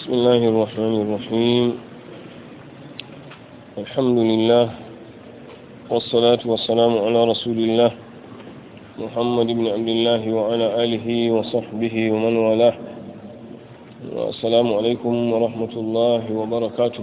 بسم الله الرحمن الرحيم الحمد لله والصلاة والسلام على رسول الله محمد بن عبد الله وعلى آله وصحبه ومن والاه والسلام عليكم ورحمة الله وبركاته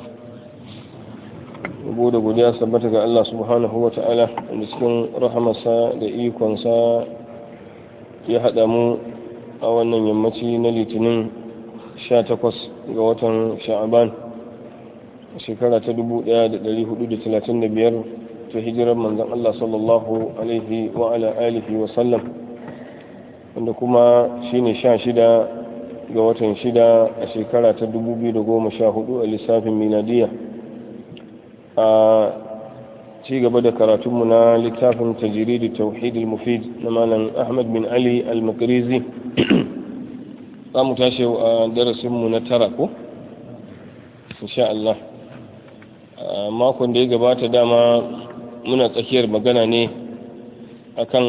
da godiya sabbata ga Allah subhanahu wa ta'ala da cikin rahamarsa da ikonsa ya haɗa mu a wannan yammaci na litinin 18 ga watan sha'aban shekara ta 1435 ta hijirar manzan Allah sallallahu alaihi wa ala alihi wa sallam wanda kuma shine 16 ga watan 6 a shekara ta 2014 a lissafin miladiyya a ci gaba da karatunmu na littafin tajiridi tauhid al-mufid na malam ahmad bin ali al-makrizi za mu tashi a darasinmu na tara ko insha Allah makon da ya gabata dama muna tsakiyar magana ne akan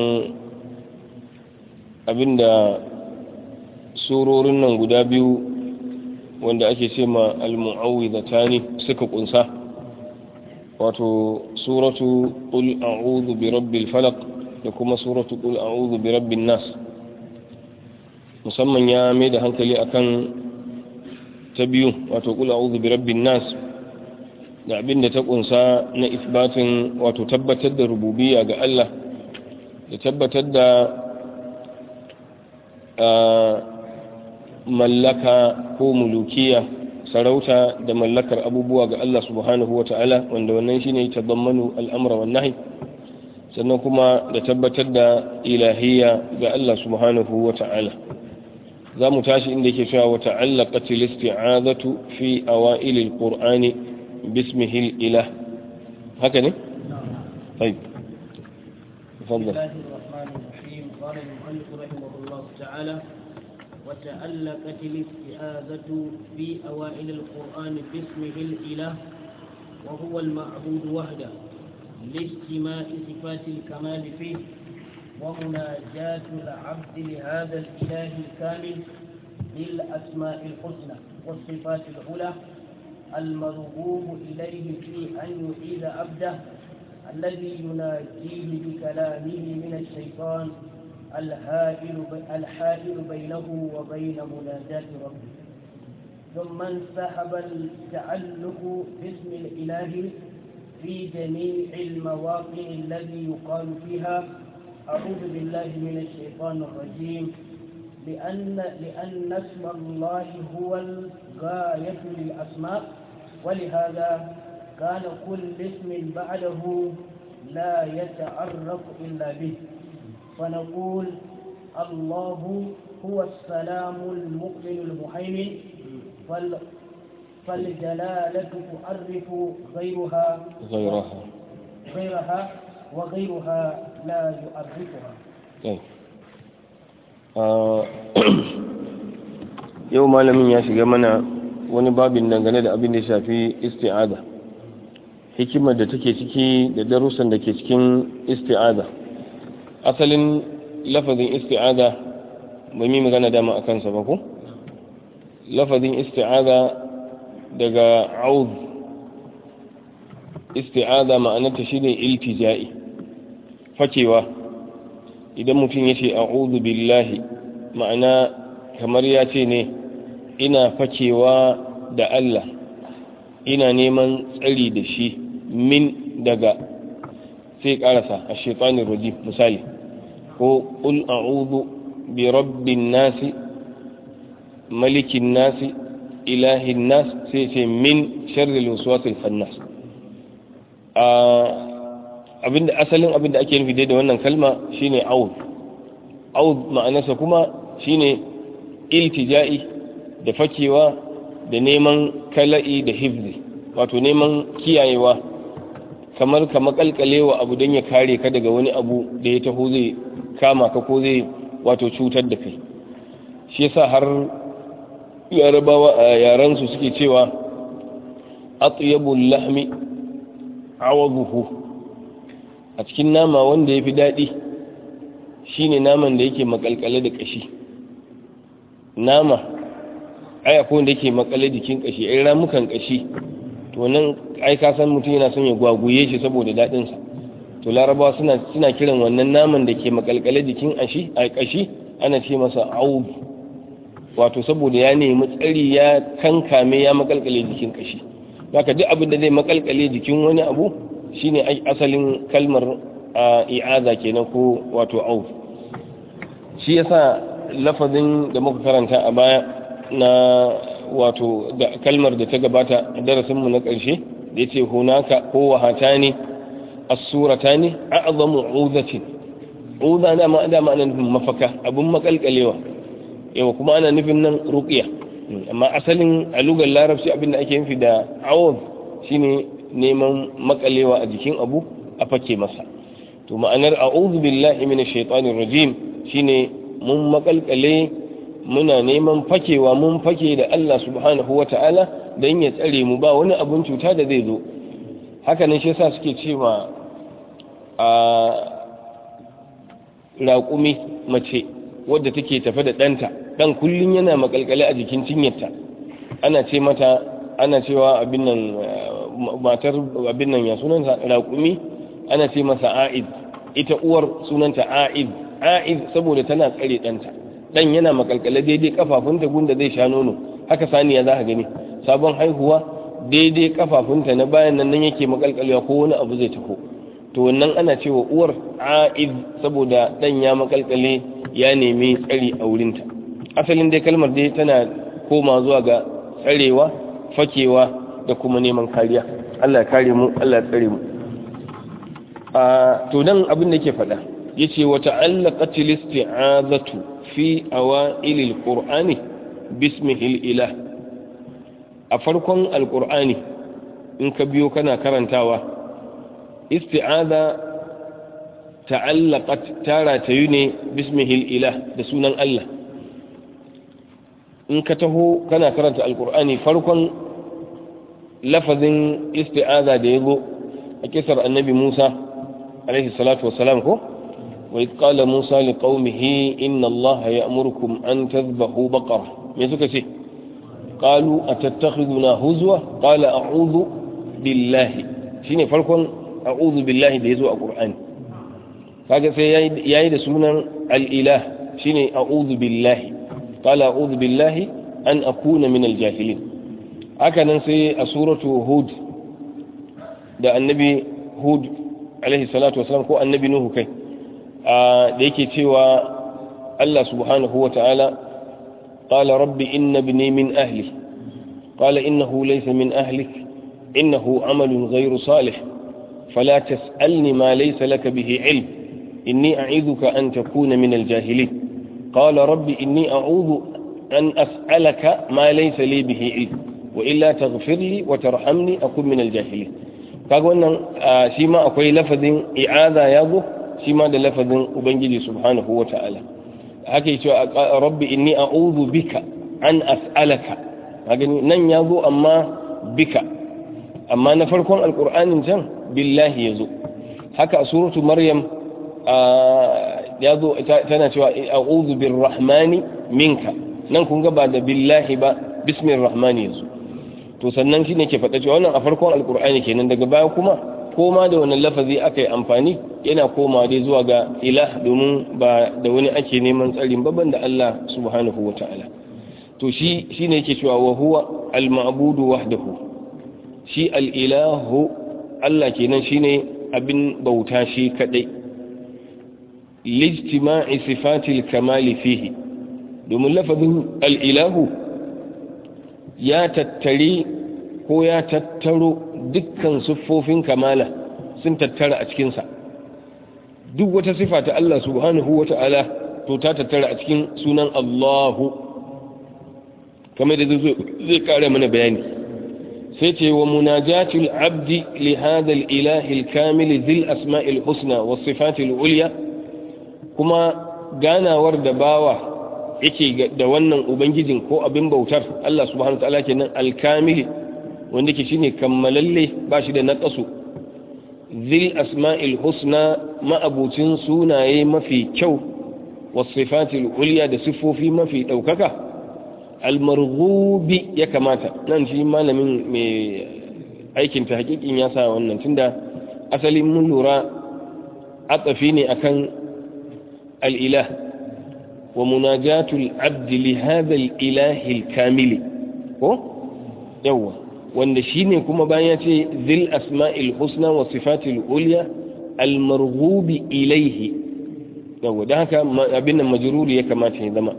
abinda surorin nan guda biyu wanda ake ce ma al-mu'awwidhatani suka kunsa wato suratu qul a'udhu bi rabbil falaq da kuma suratu qul a'udhu bi rabbin nas musamman ya mai da hankali akan ta biyu wato qul a'udhu bi rabbin nas da abin da ta kunsa na isbatin wato tabbatar da rububiyya ga Allah da tabbatar da mallaka ko mulukiya sarauta da mallakar abubuwa ga Allah subhanahu wata'ala wanda wannan shine tabammanu al'amra wan nahi sannan kuma da tabbatar da ilahiyya ga Allah subhanahu wata'ala za mu tashi inda yake cewa wa ta'allaqat al-isti'azatu fi awail al-qur'ani bismihi al-ilah haka ne طيب تفضل بسم الله الرحمن الرحيم قال المؤلف رحمه الله تعالى وتألقت الاستعاذة في أوائل القرآن باسمه الإله وهو المعبود وحده لاجتماع صفات الكمال فيه ومناجاة العبد لهذا الإله الكامل بالأسماء الحسنى والصفات العلى المرغوب إليه في أن يعيد عبده الذي يناجيه بكلامه من الشيطان الحائل الحائل بينه وبين مناجاة ربه ثم انسحب التعلق باسم الإله في جميع المواقع الذي يقال فيها أعوذ بالله من الشيطان الرجيم لأن لأن اسم الله هو الغاية للأسماء ولهذا كان كل اسم بعده لا يتعرف إلا به فنقول الله هو السلام المؤمن المهيمن فال فالجلالة تعرف غيرها غيرها غيرها وغيرها لا يعرفها طيب yau malamin ya shiga mana wani babin dangane da abin da ya shafi isti'ada hikimar da take ciki da darussan da ke cikin isti'ada asalin lafazin isti'ada ba mi magana dama a kansa ba ko lafazin isti'ada daga auz isti'ada ma'anarta shine iltija'i fakewa idan mutum ya ce a'udhu billahi ma'ana kamar ya ce ne ina fakewa da Allah ina neman tsari da shi min daga sai karasa a shaitanin rajim misali ko ƙul a'udhu bi rabbin nasi malikin nasi ilahin nas sai ce min sharril waswasil khannas abinda asalin abinda ake nufi dai da wannan kalma shine aud aud ma'anarsa kuma shine iltija'i da fakewa da neman kala'i da hifzi wato neman kiyayewa kamar ka makalkalewa abu don ya kare ka daga wani abu da ya taho zai kama ka ko zai wato cutar da kai shi yasa har yarabawa a yaransu suke cewa atyabul lahmi awaduhu a cikin nama wanda ya fi daɗi shine naman da yake makalkale da ƙashi nama ai akwai wanda yake makale jikin kashi ai ramukan kashi to nan ai ka san mutum yana son ya gwaguye shi saboda daɗin sa to larabawa suna suna kiran wannan naman da ke makalkale jikin ashi a kashi ana ce masa aub wato saboda ya nemi tsari ya kankame ya makalkale jikin kashi haka duk abin da zai makalkale jikin wani abu shine asalin kalmar i'aza kenan ko wato auf shi yasa lafazin da muka karanta a baya na wato da kalmar da ta gabata a darasinmu na ƙarshe da ya ce hunaka ko wahata ne asurata ne a azamu uzatin uza dama dama ana nufin mafaka abin makalkalewa yawa kuma ana nufin nan ruqiya amma asalin a lugar larabci abin da ake nufi da awaz shine neman makalewa a jikin abu a fake masa to ma'anar a'udhu billahi minash shaitanir rajim shine mun makalkale muna neman fakewa mun fake da Allah subhanahu wata'ala dan ya tsare mu ba wani abun cuta da zai zo haka ne shi yasa suke cewa a raƙumi mace wadda take tafe da ɗanta ɗan kullum yana makalkale a jikin cinyarta ana ce mata ana cewa abin nan matar abin nan ya sunanta raƙumi ana ce masa a'id ita uwar sunanta a'id a'id saboda tana tsare ɗanta ɗan yana makalkale daidai kafafunta gunda zai sha nono haka saniya za ka gani sabon haihuwa daidai kafafunta na bayan nan yake makalkalewa ko wani abu zai taho to wannan ana cewa uwar a'id saboda ɗan ya makalkale ya nemi tsari a wurinta asalin dai kalmar dai tana koma zuwa ga tsarewa fakewa da kuma neman kariya Allah ya kare mu Allah ya tsare mu to nan abin da yake faɗa yace wa ta'allaqat al-isti'azatu fi awail al-qur'ani bismihi al-ilah a farkon al-qur'ani in ka biyo kana karantawa isti'aza ta'allaqat tara tayu ne bismihi al-ilah da sunan Allah in ka taho kana karanta al-qur'ani farkon lafazin isti'aza da yazo a kisar annabi Musa عليه الصلاة والسلام هو وإذ قال موسى لقومه إن الله يأمركم أن تذبحوا بقرة ميزوك سي قالوا أتتخذنا هزوة قال أعوذ بالله شيني فالكون أعوذ بالله بيزوء القرآن kaga sai yayi da sunan al-ilah shine a'udhu billahi qala a'udhu billahi an akuna min al-jahilin haka nan sai a suratu hud da annabi hud alaihi salatu wasalam ko annabi nuhu kai da yake cewa Allah subhanahu wa ta'ala qala rabbi inna ibni min ahli qala innahu laysa min ahlik innahu amalun ghayru salih fala tas'alni ma laysa laka bihi ilm inni a'idhuka an takuna min al-jahilin qala rabbi inni a'udhu an as'alaka ma laysa li bihi ilm wa illa taghfir li wa tarhamni akun min al-jahilin kaga wannan shi ma akwai lafazin i'aza ya zo shi ma da lafazin ubangiji subhanahu wa ta'ala haka yi cewa rabbi inni a'udhu bika an as'alaka kaga nan ya zo amma bika amma na farkon alqur'anin can billahi ya zo haka a suratu maryam ya zo tana cewa a'udhu birrahmani minka nan kun ga ba da billahi ba bismir rahmani ya zo to sannan shi ne ke faɗa cewa wannan a farkon alkur'ani kenan daga baya kuma koma da wannan lafazi aka yi amfani yana koma dai zuwa ga ilah domin ba da wani ake neman tsarin babban da Allah subhanahu wa ta'ala to shi shi ne yake cewa wa huwa al-ma'budu wahdahu shi al-ilahu Allah kenan shine abin bauta shi kadai lijtima'i sifatil kamali fihi domin lafazin al-ilahu ya tattari ko ya tattaro dukkan siffofin kamala sun tattara a cikinsa duk wata sifa ta Allah subhanahu wa ta'ala to ta tattara a cikin sunan Allahu kamar da zai kare mana bayani sai ce wa munajatul abdi li hadha al-ilahi al-kamil zil asma'il husna was sifatil ulya kuma ganawar da bawa yake da wannan ubangijin ko abin bautar Allah subhanahu ta'ala kenan alkamili wanda ke shine kammalalle ba shi da naqasu zil asma'il husna ma'abucin sunaye mafi kyau was sifatil ulya da sifofi mafi daukaka almarghubi ya kamata nan shi malamin mai aikin ta hakikin ya sa wannan tunda asalin mun lura atsafi ne akan al'ilah wa munajatul abdi li hadha al-ilahi al-kamili ko yawa wanda shine kuma bayan ya ce zil asma'il husna wa sifatil ulya al-marghubi ilayhi yawa dan haka abin nan majruri ya kamata ya zama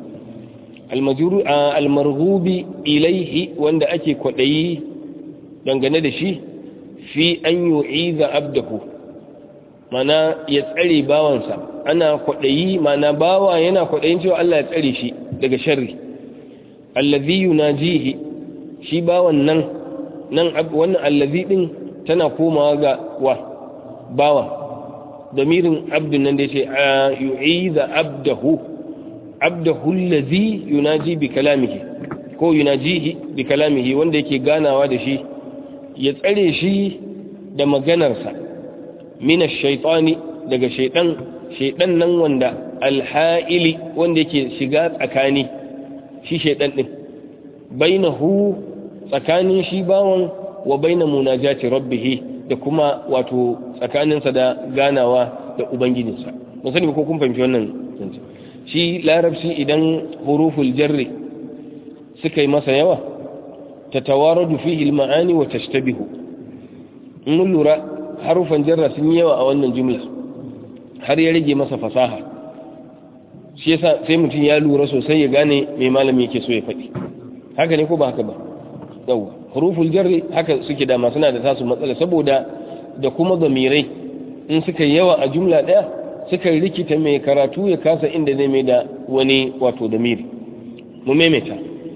al-marghubi ilayhi wanda ake kwadayi dangane da shi fi an yu'iza abdahu mana ya tsare bawansa ana kwaɗayi mana bawa yana kwaɗayin cewa Allah ya tsare shi daga sharri allazi yunajihi shi bawan nan nan wannan allazi din tana komawa ga wa bawa damirin abdun nan da yace yu'iza abdahu abdahu allazi yunaji bi kalamihi ko yunajihi bi kalamihi wanda yake ganawa da shi ya tsare shi da maganarsa mina shaitani daga shaidan shaidan nan wanda alha'ili wanda yake shiga tsakani shi shaidan din bainahu tsakanin shi bawan wa baina munajati rabbih da kuma wato tsakaninsa da ganawa da ubangijinsa mun sani ko kun fahimci wannan shi larabci idan huruful jarri suka yi masa yawa tatawaradu fihi al-ma'ani wa tashtabihu mun lura harufan jarra sun yi yawa a wannan jumla har ya rage masa fasaha shi yasa sai mutum ya lura sosai ya gane mai malami yake so ya faɗi haka ne ko ba haka ba yawa huruful jarri haka suke da suna da tasu matsala saboda da kuma zamirai in suka yawa a jumla ɗaya suka rikita mai karatu ya kasa inda zai mai da wani wato damiri mu maimaita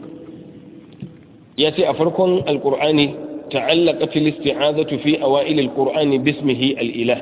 ya ce a farkon alkur'ani ta'allaqat al-isti'azatu fi awail al-qur'ani bismihi al-ilah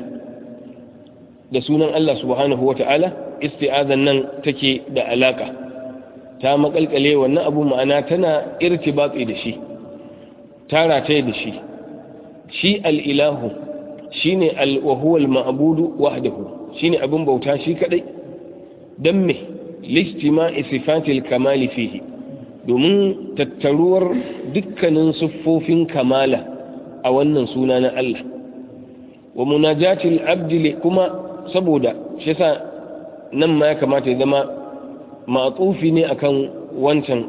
da sunan Allah subhanahu wa ta'ala isti'azan nan take da alaka ta makalkale wannan abu ma'ana tana irtibati da shi tara ta da shi shi al-ilahu shine al-wa huwa al-ma'budu wahdahu shine abin bauta shi kadai dan me listima'i sifatil kamali fihi domin tattaruwar dukkanin siffofin kamala a wannan suna na Allah wa munajatil abdi kuma saboda shi yasa nan ma ya kamata ya zama ma'tufi ne akan wancan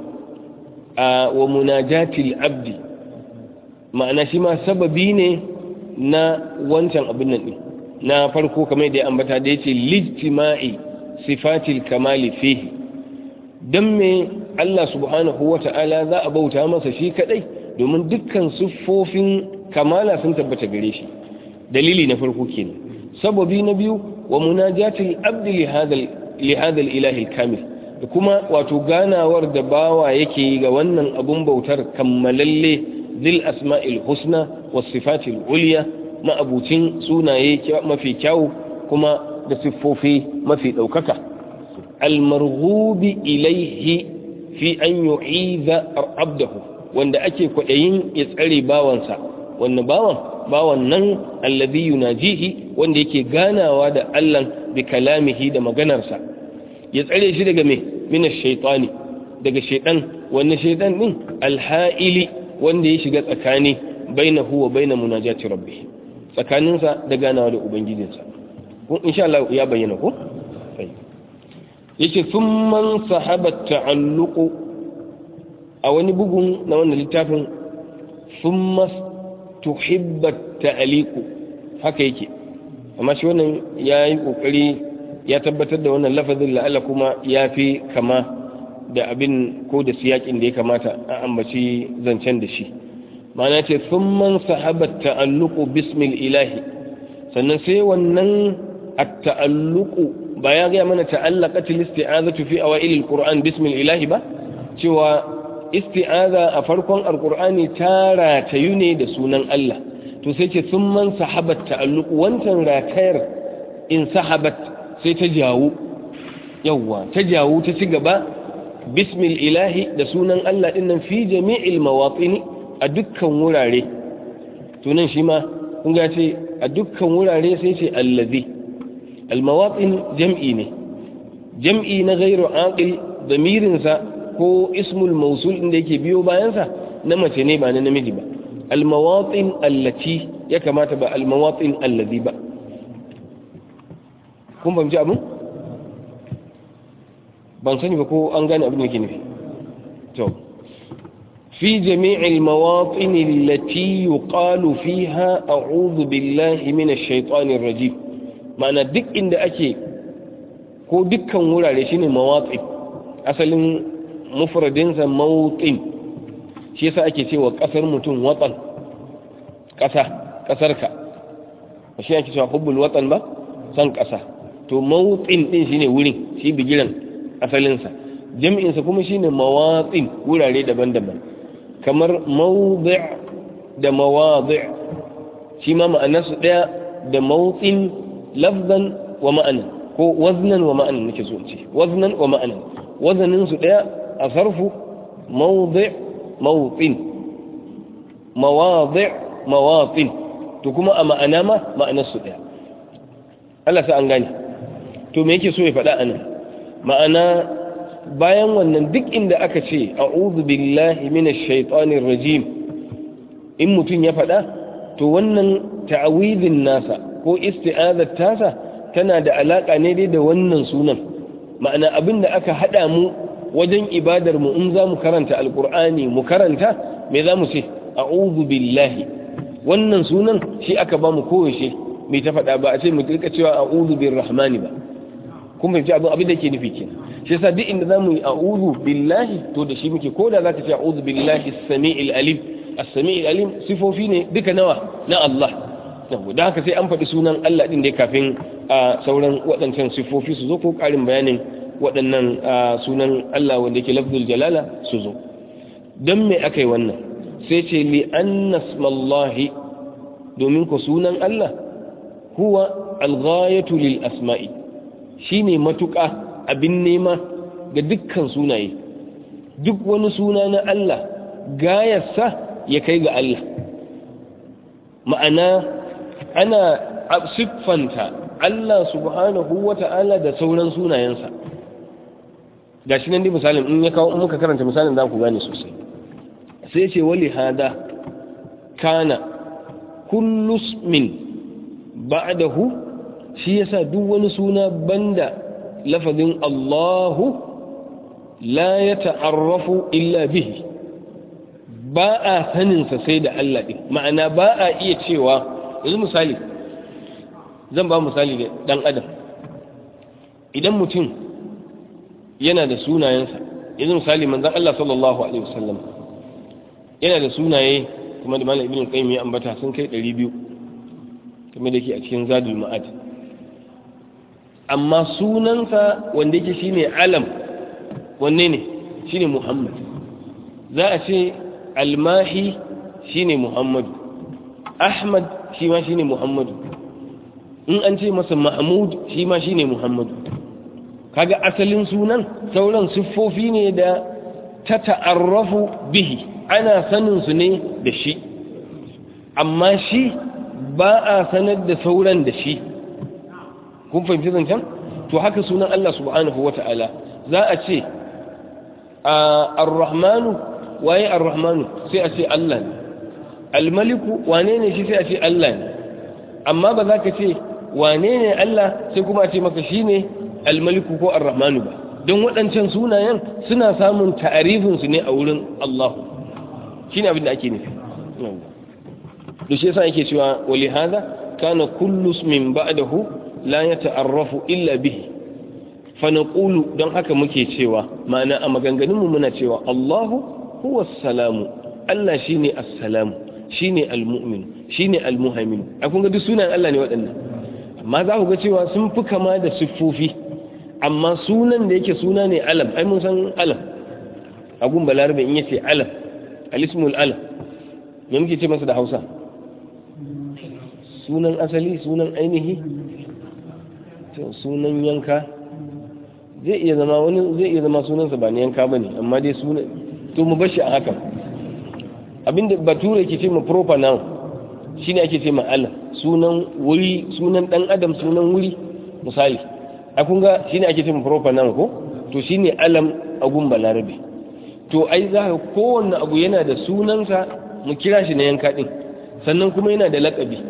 a wa munajatil abdi ma'ana shi ma sababi ne na wancan abin nan din na farko kamar da ya ambata da yace lijtima'i sifatil kamali fihi dan me Allah subhanahu wa ta'ala za a bauta masa shi kadai domin dukkan siffofin kamala sun tabbata gare shi dalili na farko kenan sababi na biyu wa munajatil abdi li hadal li hadal ilahi kamil da kuma wato ganawar da bawa yake yi ga wannan abun bautar kammalalle zil asma'il husna was sifatil ulya ma'abucin sunaye mafi kyau kuma da siffofi mafi ɗaukaka almarghubi ilaihi fi an yu'iza abdahu wanda ake kwaɗayin ya tsare bawansa wannan bawan bawan nan allazi yunajihi wanda yake ganawa da Allah bi kalamihi da maganarsa ya tsare shi daga me minash shaytani daga shaytan wannan shaytan din alha'ili wanda ya shiga tsakani bainahu wa baina munajati rabbih tsakaninsa da ganawa da ubangijinsa kun insha Allah ya bayyana ko sai yace thumman sahaba ta'alluqu a wani bugun na wannan littafin thumma tuhibba ta'liqu haka yake amma shi wannan yayi kokari ya tabbatar da wannan lafazin la'alla kuma yafi kama da abin ko da siyakin da ya kamata a ambaci zancen da shi ma'ana ce thumman sahaba ta'alluqu bismil ilahi sannan sai wannan at-ta'alluqu ba ya ga mana ta'allaqat al-isti'azatu fi awail al-Qur'an bismil ilahi ba cewa isti'aza a farkon al-Qur'ani tara ta ne da sunan Allah to sai ce thumman sahabat ta'alluqu wancan ratayar in sahabat sai ta jawo yawa ta jawo ta ci gaba bismil ilahi da sunan Allah dinnan fi jami'il mawatini a dukkan wurare tunan shi ma kun ga ce a dukkan wurare sai ce allazi almawatin jam'i ne jam'i na gairu aqil damirinsa ko ismul mausul inda yake biyo bayansa na mace ne ba na namiji ba almawatin allati ya kamata ba almawatin allazi ba kun fahimci abin ban sani ba ko an gane abin da ke nufi to في جميع المواطن التي يقال فيها أعوذ بالله من الشيطان الرجيم معنى دك إن أكي ko dukkan wurare shine mawatsi asalin mufradinsa mawutin shi yasa ake cewa kasar mutum watan kasa kasarka shi ake cewa hubbul watan ba san kasa to mawutin din shine wurin shi bigiran asalinsa jami'insa kuma shine mawatsin wurare daban-daban kamar mawdi' da mawadi' shi ma ma'anarsu daya da mawtsin lafzan wa ma'ana ko waznan wa ma'anan nake so ce waznan wa ma'anan wazanin su daya a sarfu mawdi' mawtin mawadi' mawatin to kuma a ma'ana ma ma'anar su daya Allah sa an gane to me yake so ya faɗa anan ma'ana bayan wannan duk inda aka ce a'udhu billahi minash shaitanir rajim in mutum ya faɗa to wannan ta'awidin nasa ko isti'azat tasa tana da alaka ne dai da wannan sunan ma'ana abinda aka hada mu wajen ibadar mu in za mu karanta alqur'ani mu karanta me za mu ce a'udhu billahi wannan sunan shi aka ba mu koyaushe mai ta faɗa ba a ce mu rika cewa a'udhu birrahmani ba kun fahimci abin abin da ke nufi kenan shi yasa duk inda zamu yi a'udhu billahi to da shi muke ko da zaka ce a'udhu billahi as-sami'il alim as-sami'il alim sifofi ne duka nawa na Allah yau da haka sai an faɗi sunan Allah din da kafin a sauran waɗancan sifofi su zo ko ƙarin bayanin waɗannan sunan Allah wanda yake lafzul jalala su zo don me aka yi wannan sai ce li anna smallahi domin ko sunan Allah huwa al-ghayatu lil asma'i shine matuƙa abin nema ga dukkan sunaye duk wani suna na Allah gayarsa ya kai ga Allah ma'ana ana siffanta Allah subhanahu wa ta'ala da sauran sunayensa ga shi nan dai misalin in ya kawo muka karanta misalin za ku gane sosai sai ce wali hada kana kullus min ba'dahu shi yasa duk wani suna banda lafazin Allahu la ya ta'arrafu illa bihi ba a saninsa sai da Allah ɗin ma'ana ba a iya cewa yanzu misali zan ba misali da ɗan adam idan mutum yana da sunayensa yanzu misali manzan Allah sallallahu Alaihi wasallam yana da sunaye kuma da malam ibn qayyim ya ambata sun kai 200 kuma da ke a cikin zadul ma'ad amma sunansa wanda yake shine alam wanne ne shine muhammad za a ce almahi shine muhammadu ahmad shi ma shine muhammadu in an ce masa mahmud shi ma shine muhammadu kaga asalin sunan sauran siffofi ne da ta ta'arrafu bihi ana sanin su ne da shi amma shi ba a sanar da sauran da shi kun fahimci zancen to haka sunan Allah subhanahu wata'ala za a ce ar-rahmanu waye ar-rahmanu sai a ce Allah ne al-maliku wane ne shi sai a ce Allah ne amma ba za ka ce wane ne Allah sai kuma a ce maka shine al-maliku ko ar-rahmanu ba don waɗancan sunayen suna samun ta'arifin su ne a wurin Allah shine abin da ake nufi da shi yasa yake cewa wali hada kana kullu min ba'dahu la yata'arrafu illa bihi fa naqulu don haka muke cewa ma'ana a maganganunmu muna cewa Allahu huwa salamu Allah shine as-salamu shine al-mu'min shine al-muhaimin a kun ga duk sunan Allah ne waɗannan amma za ku ga cewa sun fi kama da siffofi amma sunan da yake suna ne alam ai mun san alam agun balarabe in yace alam al-ismul alam me muke ce masa da Hausa sunan asali sunan ainihi sunan yanka zai iya zama wani zai iya zama sunansa ba na yanka bane amma dai sunan to mu bashi a haka abinda bature ke ce ma proper noun shine ake ce ma Allah sunan wuri sunan dan adam sunan wuri misali a kun ga shine ake ce ma proper noun ko to shine alam a gun balarabe to ai za ka kowanne abu yana da sunansa mu kira shi na yanka ɗin sannan kuma yana da laƙabi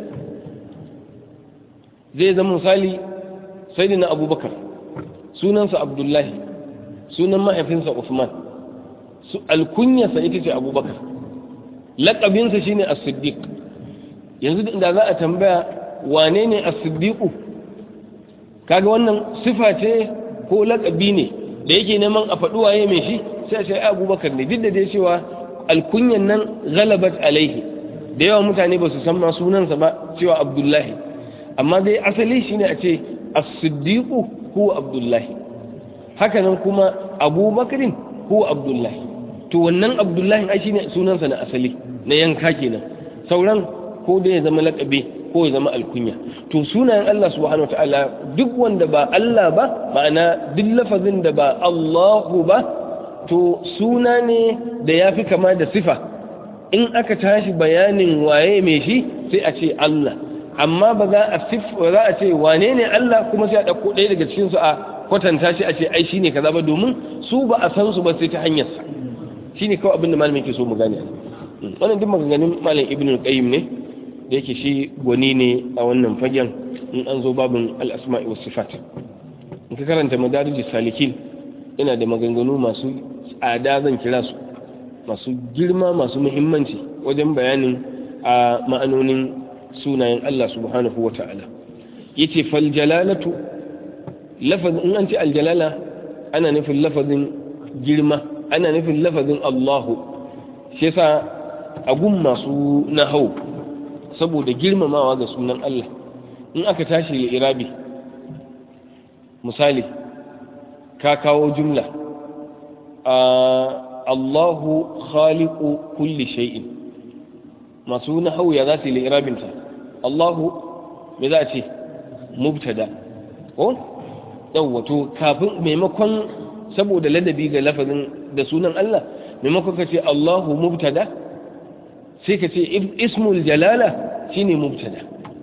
zai zama misali sai na abubakar sunansa abdullahi sunan mahaifinsa usman alkunyarsa ita ce abubakar laƙabinsa shine as-siddiq yanzu da za a tambaya wane ne as-siddiqu kaga wannan sifa ce ko laƙabi ne da yake neman a faɗi waye mai shi sai a ce abubakar ne duk da dai cewa alkunyan nan galabat alaihi da yawa mutane ba su san ma sunansa ba cewa abdullahi amma dai asali shine a ce as-siddiqu huwa abdullahi haka nan kuma abubakarin huwa abdullahi to wannan abdullahi ai shine sunansa na asali na yanka kenan sauran ko da ya zama laƙabi ko ya zama alkunya to sunayen Allah subhanahu wataala duk wanda ba Allah ba ma'ana duk lafazin da ba Allahu ba to suna ne da ya fi kama da sifa in aka tashi bayanin waye mai shi sai a ce Allah amma ba za a za a ce wane ne Allah kuma sai a ɗauko ɗaya daga cikin su a kwatanta shi a ce ai shine kaza ba domin su ba a san su ba sai ta hanyar sa shine kawai abin da malamin ke so mu gane wannan duk maganganun malam ibnu qayyim ne da yake shi gwani ne a wannan fagen in an zo babin al-asma'i was sifat in ka karanta madarijus salikin ina da maganganu masu tsada zan kira su masu girma masu muhimmanci wajen bayanin a ma'anonin sunayen Allah subhanahu wa ta'ala yace fal jalalatu lafazin in an ce aljalala ana nufin lafazin girma ana nufin lafazin Allahu shi yasa a gun masu nahau saboda girmamawa ga sunan Allah in aka tashi irabi misali ka kawo jumla Allahu khaliqu kulli shay'in masu nahau ya za su yi irabinta Allahu me za a ce mubtada ko yawwa to kafin maimakon saboda ladabi ga lafazin da sunan Allah maimakon ka ce Allahu mubtada sai ka ce ismul jalala shine mubtada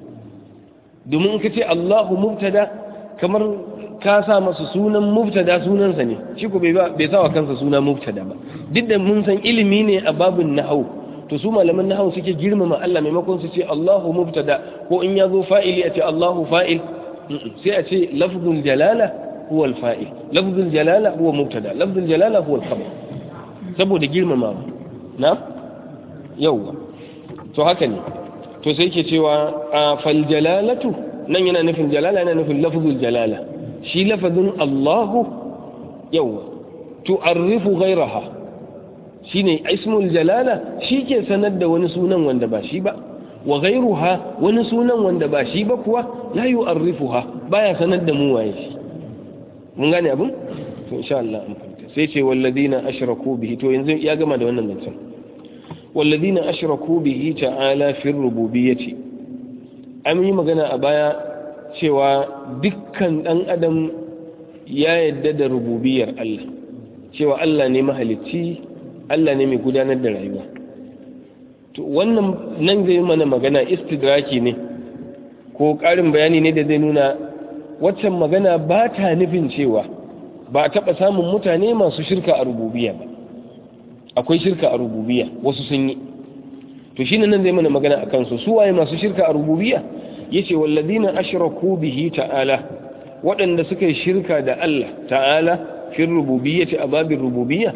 domin ka ce Allahu mubtada kamar ka sa masa sunan mubtada sunansa ne shi ko bai sa wa kansa suna mubtada ba duk da mun san ilimi ne a babin nahau to su malaman nahau suke girmama Allah maimakon su ce Allahu mubtada ko in ya zo fa'ili a ce Allahu fa'il sai a ce lafzul jalala huwa al-fa'il lafzul jalala huwa mubtada lafzul jalala huwa al-khabar saboda girmamawa na yawwa to haka ne to sai ke cewa a fal jalalatu nan yana nufin jalala yana nufin lafzul jalala shi lafazin Allahu yawwa tu'arrifu ghayraha shine ismul jalala shi ke sanar da wani sunan wanda ba shi ba wa ghayruha wani sunan wanda ba shi ba kuwa la yu'arrifuha baya sanar da mu waye shi mun gane abin to insha Allah an fahimta sai ce walladina ashraku bihi to yanzu ya gama da wannan zancen walladina ashraku bihi ta'ala fi rububiyyati an yi magana a baya cewa dukkan dan adam ya yadda da rububiyar Allah cewa Allah ne mahalicci Allah ne mai gudanar da rayuwa to wannan nan zai mana magana istidraki ne ko ƙarin bayani ne da zai nuna waccan magana ba ta nufin cewa ba a taɓa samun mutane masu shirka a rububiya ba akwai shirka a rububiya wasu sun yi to shi nan zai mana magana a kansu su waye masu shirka a rububiya ya ce walladina ashraku bihi ta'ala waɗanda suka yi shirka da Allah ta'ala fi rububiyyati a babin rububiyya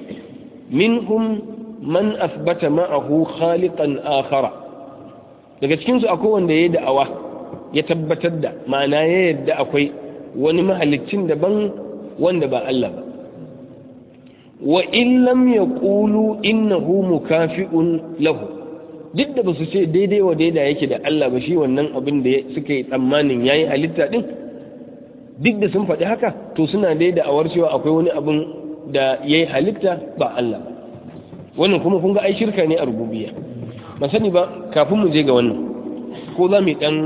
minhum man asbata ma'ahu khaliqan akhara daga cikin su akwai wanda yayi da'awa ya tabbatar da ma'ana ya yadda akwai wani mahalicin daban wanda ba Allah ba wa in lam yaqulu innahu mukafi'un lahu duk da basu ce daidai wa daida yake da Allah ba shi wannan abin da suka yi tsammanin yayi halitta din duk da sun faɗi haka to suna daida awar cewa akwai wani abin da yayi halitta ba Allah ba wannan kuma kun ga ai shirka ne a rububiyya ban sani ba kafin mu je ga wannan ko za mu yi dan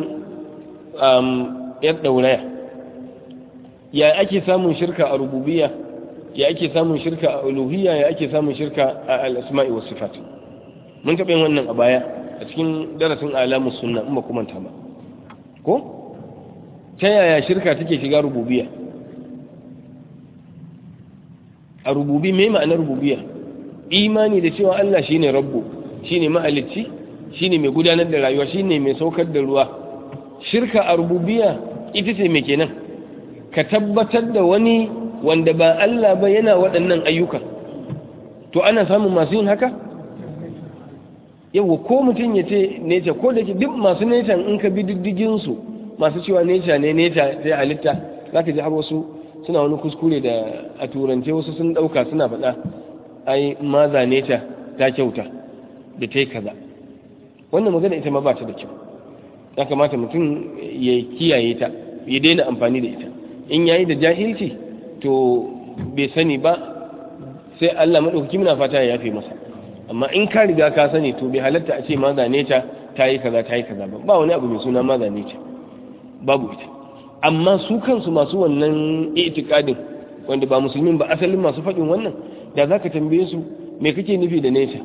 yar dauraya ya ake samun shirka a rububiyya ya ake samun shirka a uluhiyya ya ake samun shirka a al-asma'i was sifat mun taɓa yin wannan a baya a cikin darasin alamus sunna in ba kuma ta ba ko ta yaya shirka take shiga rububiyya a rububi me ma'anar rububiyya imani da cewa Allah shine rabbu shine mahalicci shine mai gudanar da rayuwa shine mai saukar da ruwa shirka a rububiyya ita ce mai kenan ka tabbatar da wani wanda ba Allah ba yana waɗannan ayyukan to ana samun masu yin haka yau ko mutum ya ce neca ko da ke duk masu neca in ka bi diddiginsu masu cewa neca ne neca sai halitta za ka ji har wasu suna wani kuskure da a turance wasu sun ɗauka suna faɗa ai maza neca ta kyauta da ta yi kaza wannan magana ita ma ba ta da kyau ya kamata mutum ya kiyaye ta ya daina amfani da ita in yayi da jahilci to bai sani ba sai Allah maɗaukaki muna fata ya yafe masa amma in ka riga ka sani to bai halatta a ce ma zane ta ta yi kaza ta yi kaza ba ba wani abu mai suna ma zane ta babu ita amma su kansu masu wannan itikadin wanda ba musulmin ba asalin masu faɗin wannan da za ka tambaye su me kake nufi da nesa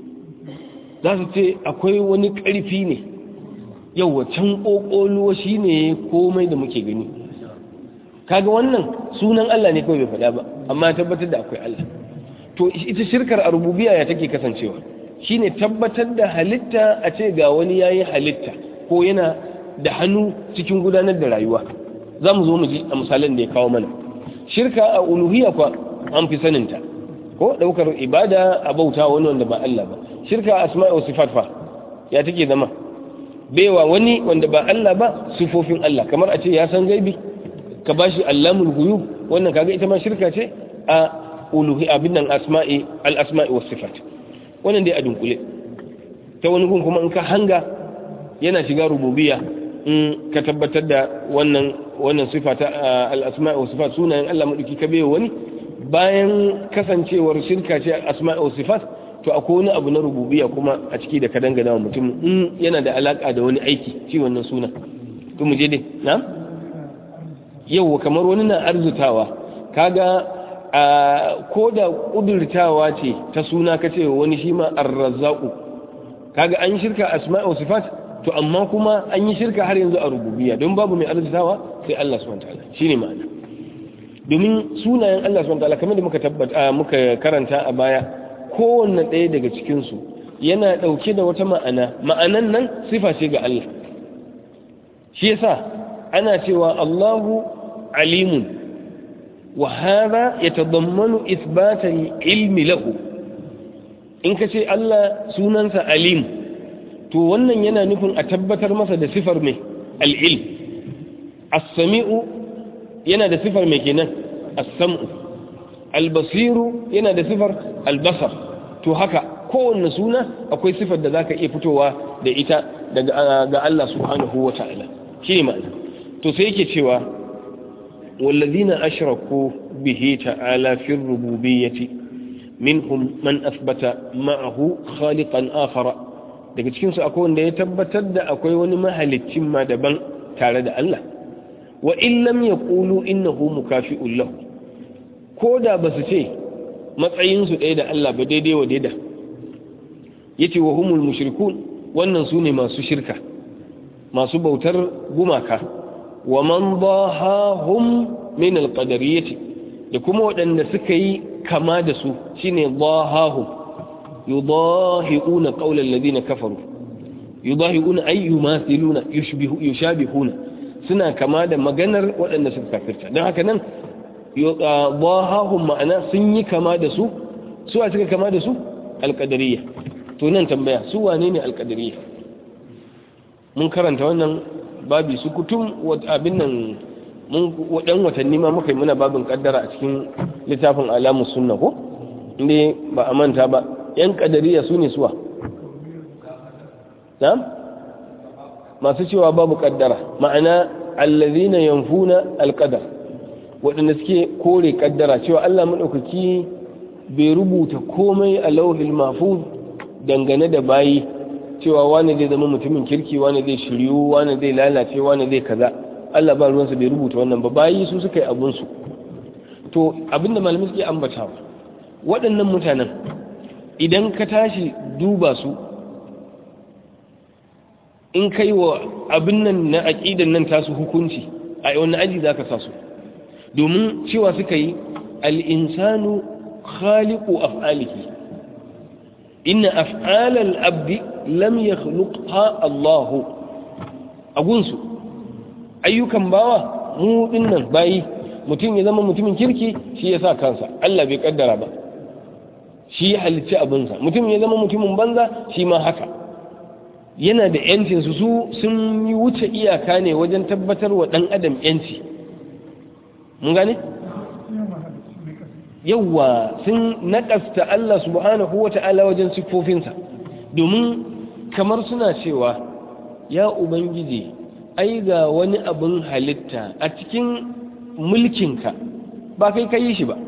za su ce akwai wani ƙarfi ne yau can ƙoƙoluwa shi ne komai da muke gani kaga wannan sunan Allah ne kawai bai faɗa ba amma tabbatar da akwai Allah to ita shirkar a rububiya ya take kasancewa shine tabbatar da halitta a ce ga wani yayi halitta ko yana da hannu cikin gudanar da rayuwa za mu zo mu ji a misalan da ya kawo mana shirka a uluhiyya kwa an fi saninta ko daukar ibada a bauta wani wanda ba Allah ba shirka a asma'i wa sifat fa ya take zama baiwa wani wanda ba Allah ba sifofin Allah kamar a ce ya san gaibi ka bashi allamul ghuyub wannan kaga ita ma shirka ce a uluhi abin nan asma'i al-asma'i was sifat wannan dai a dunkule ta wani gun kuma in ka hanga yana shiga rububiyya in ka tabbatar da wannan wannan sifa ta al-asma'i was sifat sunayen Allah madauki ka bayo wani bayan kasancewar shirka ce asma'i was sifat to akwai wani abu na rububiyya kuma a ciki da ka dangana wa mutum in yana da alaka da wani aiki shi wannan suna to mu je dai na yau kamar wani na arzutawa kaga ko da ƙudurtawa ce ta suna ka ce wani shi ma arrazzaku kaga an shirka asma'i wa sifat to amma kuma an yi shirka har yanzu a rububiyya don babu mai arzutawa sai Allah subhanahu wataala shine ma'ana domin sunayen Allah subhanahu wataala kamar da muka tabbata muka karanta a baya kowanne ɗaya daga cikin su yana ɗauke da wata ma'ana ma'anan nan sifa ce ga Allah shi yasa ana cewa Allahu alimun وهذا يتضمن إثبات العلم له in ka ce Allah sunansa alim to wannan yana nufin a tabbatar masa da sifar mai al'ilm as-sami'u yana da sifar mai kenan as-sam'u al-basiru yana da sifar al-basar to haka kowanne suna akwai sifar da zaka iya fitowa da ita daga ga Allah subhanahu wa ta'ala shi ne ma'ana to sai yake cewa والذين أشركوا به تعالى في الربوبية منهم من أثبت معه خالقا آخر daga cikinsu akwai wanda ya tabbatar da akwai wani mahalicin ma daban tare da Allah wa in lam yaqulu innahu mukafi'un lahu ko da ba su ce matsayinsu ɗaya da Allah ba daidai wa daida yace wa humul mushrikun wannan su ne masu shirka masu bautar gumaka wa man dahahum min alqadariyyati da kuma waɗanda suka yi kama da su shine dahahum yudahiuna qawla alladhina kafaru yudahiuna ay yumathiluna yushbihu yushabihuna suna kama da maganar waɗanda suka kafirta don haka nan dahahum ma'ana sun yi kama da su su a suka kama da su alqadariyya to nan tambaya su wane ne alqadariyya mun karanta wannan babi su kutum abin nan mun wadan watanni ma muka yi muna babin kaddara a cikin littafin alamus sunna ko inda ba a manta ba yan kadariya su ne suwa na masu cewa babu kaddara ma'ana allazina yanfuna alqadar waɗanda suke kore kaddara cewa Allah madaukaki bai rubuta komai a lauhil mahfuz dangane da bayi cewa wani zai zama mutumin kirki wani zai shiryu wani zai lalace wani zai kaza Allah ba ruwansa bai rubuta wannan ba bayi su suka yi abunsu to abinda malamai suke ambatawa waɗannan mutanen idan ka tashi duba su in kai wa abin nan na aƙidan nan tasu hukunci a wani aji za ka sa su domin cewa suka yi al'insanu khaliqu af'alihi inna af'alal abdi lam yakhluqha Allah agunsu ayyukan bawa mu dinnan bayi mutum ya zama mutumin kirki shi ya sa kansa Allah bai kaddara ba shi ya halicci abinsa mutum ya zama mutumin banza shi ma haka yana da yancin su su sun yi wuce iyaka ne wajen tabbatar wa dan adam yanci mun gane yawwa sun naƙasta Allah subhanahu wa ta'ala wajen siffofinsa domin kamar suna cewa ya ubangiji ai ga wani abin halitta a cikin mulkinka ba kai ka yi shi ba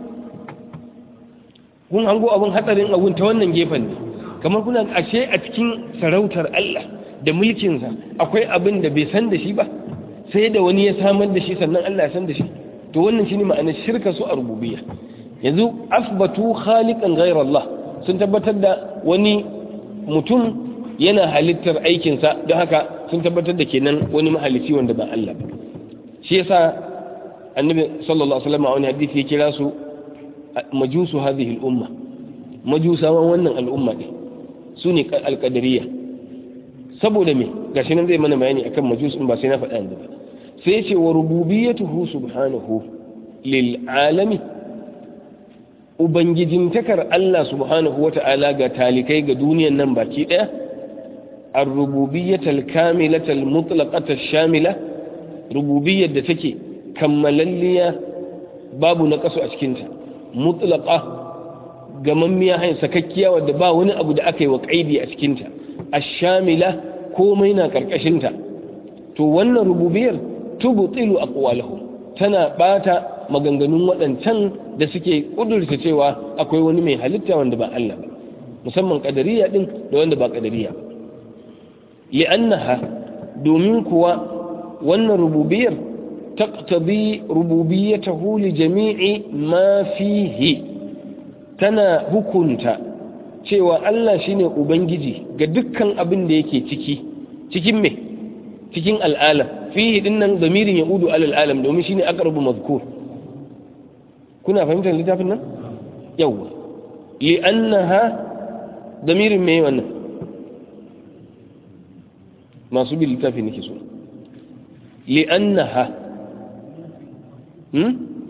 kun hango abin hatsarin abun ta wannan gefen ne kamar kuna ashe a cikin sarautar Allah da mulkinsa akwai abin da bai san da shi ba sai da wani ya samar da shi sannan Allah ya san da shi to wannan shine ma'anar shirka su a rububiyya yanzu asbatu khaliqan ghayra Allah sun tabbatar da wani mutum yana halittar aikinsa don haka sun tabbatar da kenan wani mahalicci wanda ba Allah ba shi yasa annabi sallallahu alaihi wasallam a wani hadisi ya kira su majusu hadhihi al-umma majusawan wannan al'umma ne su ne alqadariyya saboda me gashi nan zai mana bayani akan majus in ba sai na faɗa yanzu ba sai ya ce wa rububiyyatuhu subhanahu lil alami ubangijintakar Allah subhanahu wata'ala ga talikai ga duniyan nan baki daya ar-rububiyyatal kamilatal mutlaqatal shamila rububiyyar da take kammalalliya babu na kaso a cikinta mutlaqa gamammiya hain sakakkiya wadda ba wani abu da aka yi wa kaidi a cikinta ash-shamila komai na karkashinta to wannan rububiyar tubtilu aqwalahum tana bata maganganun waɗancan da suke kudurta cewa akwai wani mai halitta wanda ba Allah ba musamman kadariya din da wanda ba kadariya ba li'annaha domin kuwa wannan rububiyar taqtadi rububiyyatahu li jami'i ma fihi tana hukunta cewa Allah shine ubangiji ga dukkan abin da yake ciki cikin me cikin al'alam fihi dinnan zamirin yaudu alal alam domin shine aqrabu mazkur kuna fahimtar littafin nan yawa li'annaha zamirin me wannan masu bin littafin nake so li'annaha hmm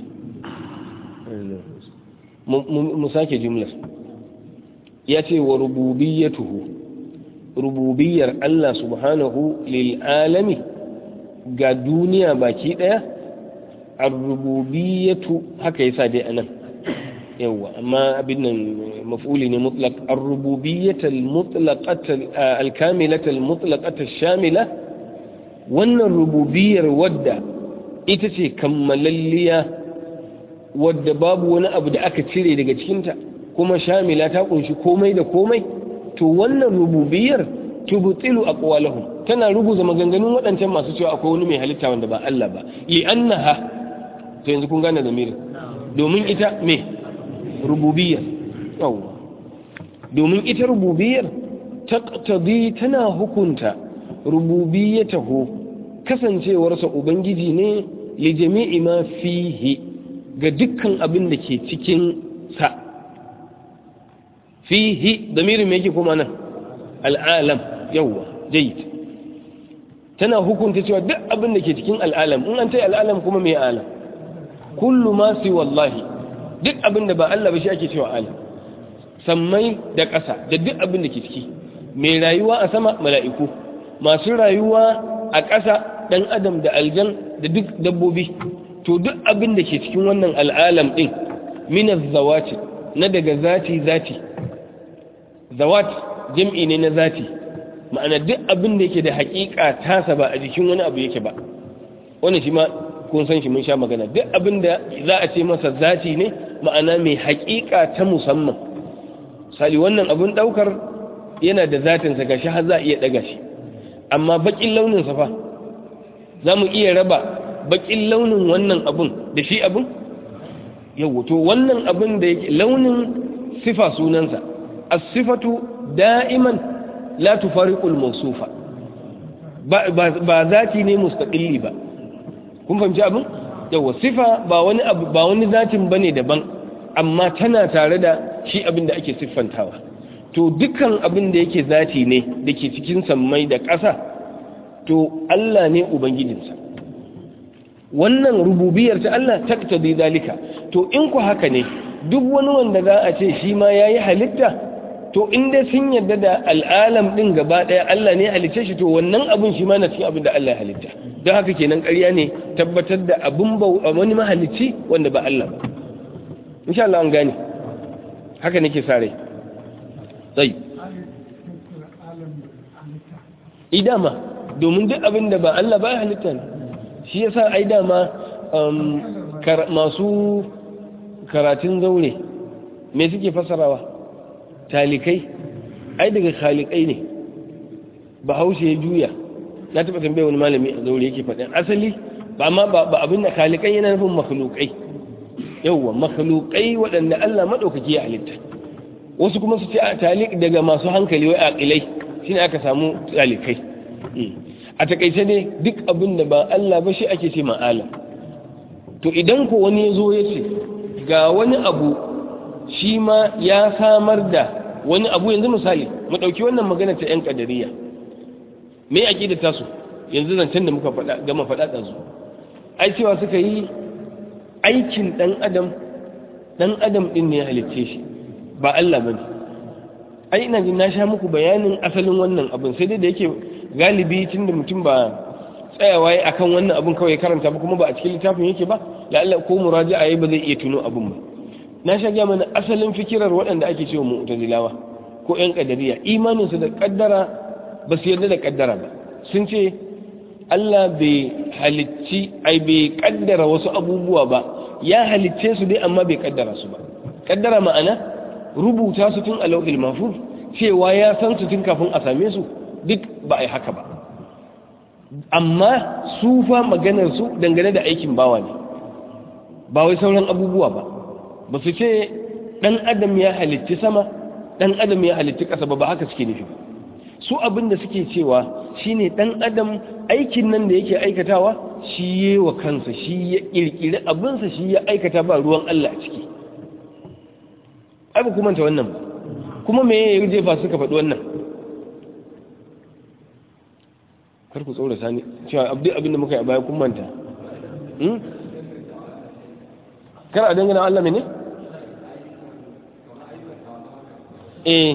mu sake jumlar ya ce wa rububiyyatuhu rububiyar Allah subhanahu lil alami ga duniya baki daya ar-rububiyyatu haka yasa dai anan yawa amma abin nan maf'uli ne mutlaq ar-rububiyyatu al-mutlaqata al-kamilata al-mutlaqata ash-shamila wannan rububiyar wadda ita ce kammalalliya wadda babu wani abu da aka cire daga cikinta kuma shamila ta kunshi komai da komai to wannan rububiyar tubtilu aqwalahum tana rubuza maganganun waɗancan masu cewa akwai wani mai halitta wanda ba Allah ba li annaha to yanzu kun gane zamirin domin ita me rububiyar yawa domin ita rububiyar taqtadi tana hukunta rububiyatahu kasancewarsa ubangiji ne li jami'i ma fihi ga dukkan abin da ke cikin sa fihi damirin me yake kuma nan al'alam yawa jayyid tana hukunta cewa duk abin da ke cikin al'alam in an ce al'alam kuma me alam kullu ma si wallahi duk abin da ba Allah ba shi ake cewa alam sammai da ƙasa da duk abin da ke ciki mai rayuwa a sama mala'iku masu rayuwa a ƙasa ɗan adam da aljan da duk dabbobi to duk abin da ke cikin wannan al'alam ɗin minas zawati na daga zati zati zawat jam'i ne na zati ma'ana duk abin da yake da haƙiƙa tasa ba a jikin wani abu yake ba wani shi ma kun san shi mun sha magana duk abin da za a ce masa zati ne ma'ana mai haƙiƙa ta musamman sali wannan abin ɗaukar yana da zatinsa ga shi har za a iya ɗaga shi amma baƙin launinsa fa za mu iya raba baƙin launin wannan abin da shi abin yau to wannan abin da yake launin sifa sunansa as-sifatu da'iman la tufariqul mawsufa ba ba zati ne mustaqilli ba kun fahimci abin yawa sifa ba wani abu ba wani zatin bane daban amma tana tare da shi abin da ake siffantawa to dukkan abin da yake zati ne da ke cikin sammai da ƙasa to Allah ne ubangijinsa wannan rububiyar ta Allah taktadi dalika to in ku haka ne duk wani wanda za a ce shi ma yayi halitta to in dai sun yarda da al'alam din gaba daya Allah ne halitta shi to wannan abin shi ma na cikin abin da Allah ya halitta don haka kenan ƙarya ne tabbatar da abin ba wani mahalicci wanda ba Allah ba insha Allah an gane haka nake sa rai sai idama domin duk abin da ba Allah ba ya halitta ne shi yasa ai dama masu karatun zaure me suke fasarawa talikai ai daga khalikai ne bahaushe ya juya na taɓa tambaye wani malami a zaure yake faɗin asali ba ma ba abin da khalikai yana nufin makhlukai yauwa makhlukai waɗanda Allah maɗaukaki ya halitta wasu kuma su ce a talik daga masu hankali wai aqilai shine aka samu talikai a takaice ne duk abin da ba Allah ba shi ake ce ma'ala to idan ko wani ya zo ya ce ga wani abu shi ma ya samar da wani abu yanzu misali mu ɗauki wannan magana ta 'yan ƙadariya me ake da tasu yanzu zancen da muka faɗa gama faɗa ɗansu ai cewa suka yi aikin ɗan adam ɗan adam ɗin ne ya halicce shi ba Allah ba ne ai ina jin na sha muku bayanin asalin wannan abin sai dai da yake galibi tun da mutum ba tsayawa ya akan wannan abin kawai karanta ba kuma ba a cikin littafin yake ba la'alla ko muraja'a yayi ba zai iya tuno abin ba na sha gaya mana asalin fikirar waɗanda ake cewa mu'tazilawa ko ƴan ƙadariya imanin su da kaddara ba su yarda da kaddara ba sun ce Allah bai halicci ai bai kaddara wasu abubuwa ba ya halicce su dai amma bai kaddara su ba kaddara ma'ana rubuta su tun a lauhil mahfuz cewa ya san su tun kafin a same su duk ba a yi haka ba amma su fa maganar su dangane da aikin bawa ne ba wai sauran abubuwa ba ba su ce ɗan adam ya halitti sama ɗan adam ya halitti ƙasa ba ba haka suke nufi su abin da suke cewa shine ɗan adam aikin nan da yake aikatawa shi yi wa kansa shi ya ƙirƙiri abinsa shi ya aikata ba ruwan Allah a ciki ai ba kuma ta wannan ba kuma me ya jefa suka faɗi wannan kar ku tsora sani cewa abdul abin da muka yi a baya kun manta kar a dangana Allah mene eh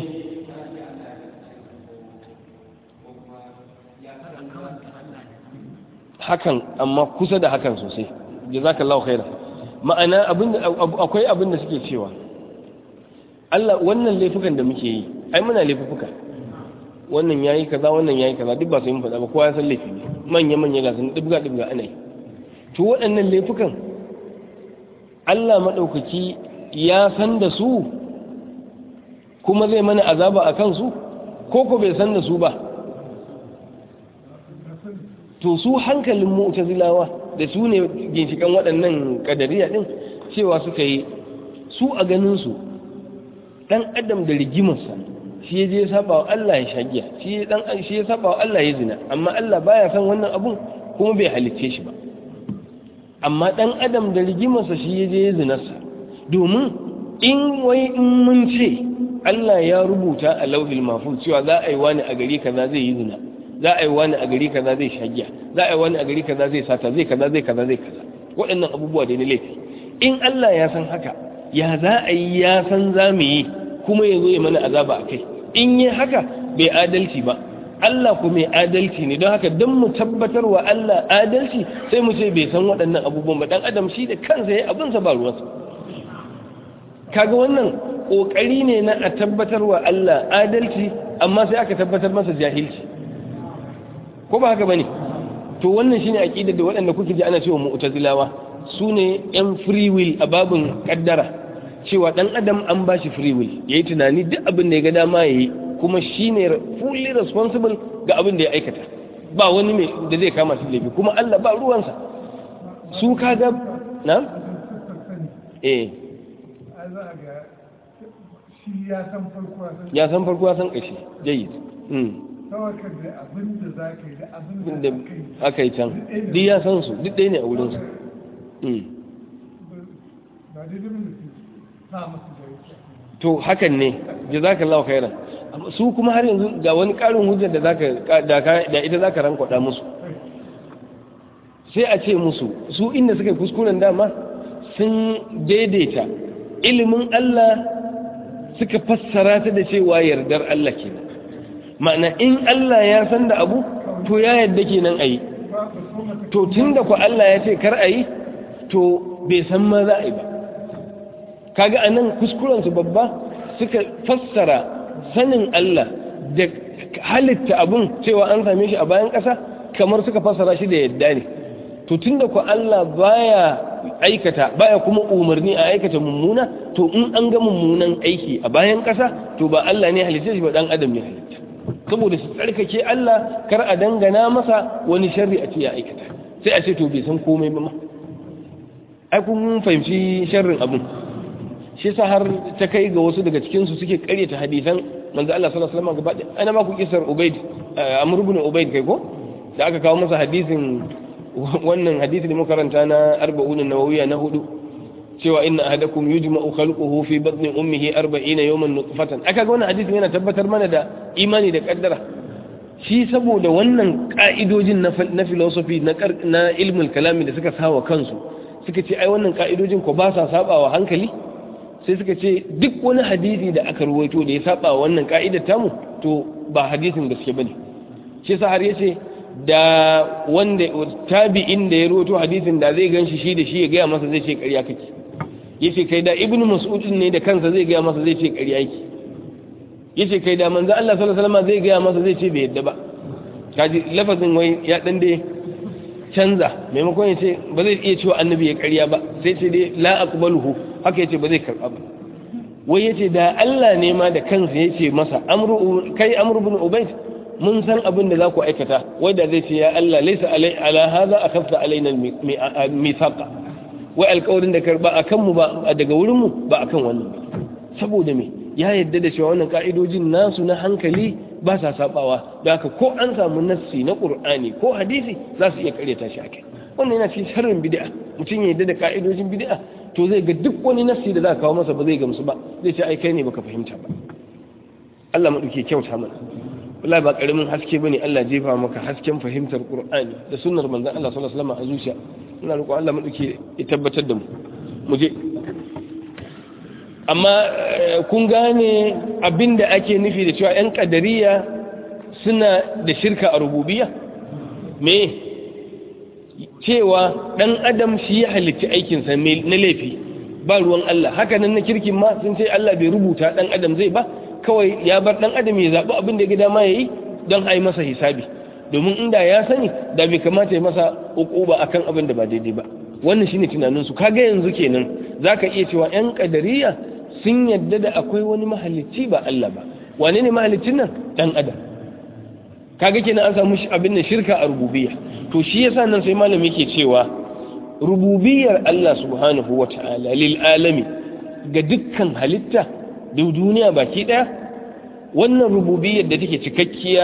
hakan amma kusa da hakan sosai jazakallahu khairan ma'ana abin akwai abin da suke cewa Allah wannan laifukan da muke yi ai muna laifuka wannan yayi kaza wannan yayi kaza duk ba sai mun faɗa ba kowa ya san laifi ne manya manya ga sun dubga dubga ana yi to waɗannan laifukan Allah madaukaki ya san da su kuma zai mana azaba a kansu ko ko bai san da su ba to su hankalin mu'tazilawa da su ne ginshikan waɗannan kadariya din cewa suka yi su a ganin su dan adam da rigimarsa shi ya je saba wa Allah ya shagiya shi dan shi ya saba wa Allah ya zina amma Allah baya san wannan abun kuma bai halicce shi ba amma dan adam da rigimarsa shi ya je ya zinarsa domin in wai in mun ce Allah ya rubuta a lauhil mahfuz cewa za a yi wani a gari kaza zai yi zina za a yi wani a gari kaza zai shagiya za a yi wani a gari kaza zai sata zai kaza zai kaza zai kaza waɗannan abubuwa da ne laifi in Allah ya san haka ya za a yi ya san za mu yi kuma ya zo ya mana azaba a kai in yi haka bai adalci ba Allah ku mai adalci ne don haka don mu tabbatar wa Allah adalci sai mu ce bai san waɗannan abubuwan ba dan adam shi da kansa ya abinsa ba ruwansa kaga wannan ƙoƙari ne na a tabbatar wa Allah adalci amma sai aka tabbatar masa jahilci ko ba haka bane to wannan shine aqidar da waɗanda kuke ji ana cewa mu'tazilawa su ne yan free will a babin kaddara cewa dan adam an ba shi free will yayi tunani duk abin da ya ga dama yayi kuma shine fully responsible ga abin da ya aikata ba wani mai da zai kama shi laifi kuma Allah ba ruwansa su kaga na eh ya san farko ya san ƙashi jayi da aka yi can duk ya san su duk ɗaya ne a wurinsu to hakan ne jazakallahu khairan su kuma har yanzu ga wani ƙarin hujjar da zaka da ita zaka rankwada musu sai a ce musu su inda suka kuskuren dama sun daidaita ilimin Allah suka fassara ta da cewa yardar Allah kenan ma'ana in Allah ya san da abu to ya yarda kenan ayi to tunda ku Allah ya ce kar ayi to bai san ma za a yi ba kaga anan kuskuren su babba suka fassara sanin Allah da halitta abun cewa an same shi a bayan ƙasa kamar suka fassara shi da yadda ne to tunda ku Allah baya aikata baya kuma umarni a aikata mummuna to in an ga mummunan aiki a bayan ƙasa to ba Allah ne halitta shi ba dan adam ne halitta saboda su tsarkake Allah kar a dangana masa wani sharri a ce ya aikata sai a ce to bai san komai ba ma ai kun fahimci sharrin abun shi sa har ta kai ga wasu daga cikin su suke karyata hadisan manzo Allah sallallahu alaihi wasallam gaba ɗaya ana ma ku kisar Ubayd Amr ibn Ubayd kai ko da aka kawo masa hadisin wannan hadisi da muka karanta na 40 nawawiyya na hudu cewa inna ahadakum yujma'u khalquhu fi batni ummihi 40 yawman nutfatan aka ga wannan hadisi yana tabbatar mana da imani da kaddara shi saboda wannan ka'idojin na philosophy na ilmul kalami da suka sawa kansu suka ce ai wannan ka'idojin ko ba sa sabawa hankali sai suka ce duk wani hadisi da aka ruwaito da ya saba wannan ka'idar tamu to ba hadisin gaske bane shi sa har yace da wanda tabi'in da ya ruwaito hadisin da zai ganshi shi da shi ya gaya masa zai ce ƙarya kake yace kai da ibnu mas'ud ne da kansa zai gaya masa zai ce ƙarya yake yace kai da manzo Allah sallallahu alaihi wasallam zai gaya masa zai ce bai yadda ba kaji lafazin wai ya dan dai canza maimakon ya ce ba zai iya cewa annabi ya karya ba sai ce dai la aqbaluhu haka yace ba zai karba ba wai yace da Allah ne ma da kansa yace masa amru kai amru ibn ubayd mun san abin da za ku aikata wai da zai ce ya Allah laysa alai ala hadha akhafta alaina mithaqa wai alƙawarin da karba akan mu ba daga wurin mu ba akan wannan ba saboda me ya yadda da cewa wannan ka'idojin nasu na hankali ba sa sabawa da haka ko an samu nassi na qur'ani ko hadisi za su iya karyata shi akai wannan yana cikin sharrin bid'a mutum ya yadda da ka'idojin bid'a to zai ga duk wani nassi da za ka kawo masa ba zai gamsu ba zai ce ai kai ne baka fahimta ba Allah madauke kyauta mana wallahi ba karamin haske bane Allah jefa maka hasken fahimtar qur'ani da sunnar manzon Allah sallallahu alaihi wasallam a zuciya ina roƙon Allah madauke ya tabbatar da mu mu je amma kun gane abinda ake nufi da cewa 'yan kadariya suna da shirka a rububiya me cewa ɗan adam shi ya halitta aikinsa na laifi ba ruwan Allah hakanan na kirkin ma sun ce Allah bai rubuta ɗan adam zai ba kawai ya bar ɗan adam ya zaɓi abin da ya gida ma ya yi don a yi masa hisabi domin inda ya sani da bai kamata ya masa ba akan abin da ba daidai ba wannan shine tunaninsu kaga yanzu kenan zaka iya cewa 'yan kadariya sun yadda da akwai wani mahalicci ba Allah ba wane ne mahalicin nan dan adam kaga kenan an samu abin da shirka a rububiyya to shi yasa nan sai malami yake cewa rububiyar Allah subhanahu wata'ala lil alami ga dukkan halitta da duniya baki daya wannan rububiyar da take cikakkiya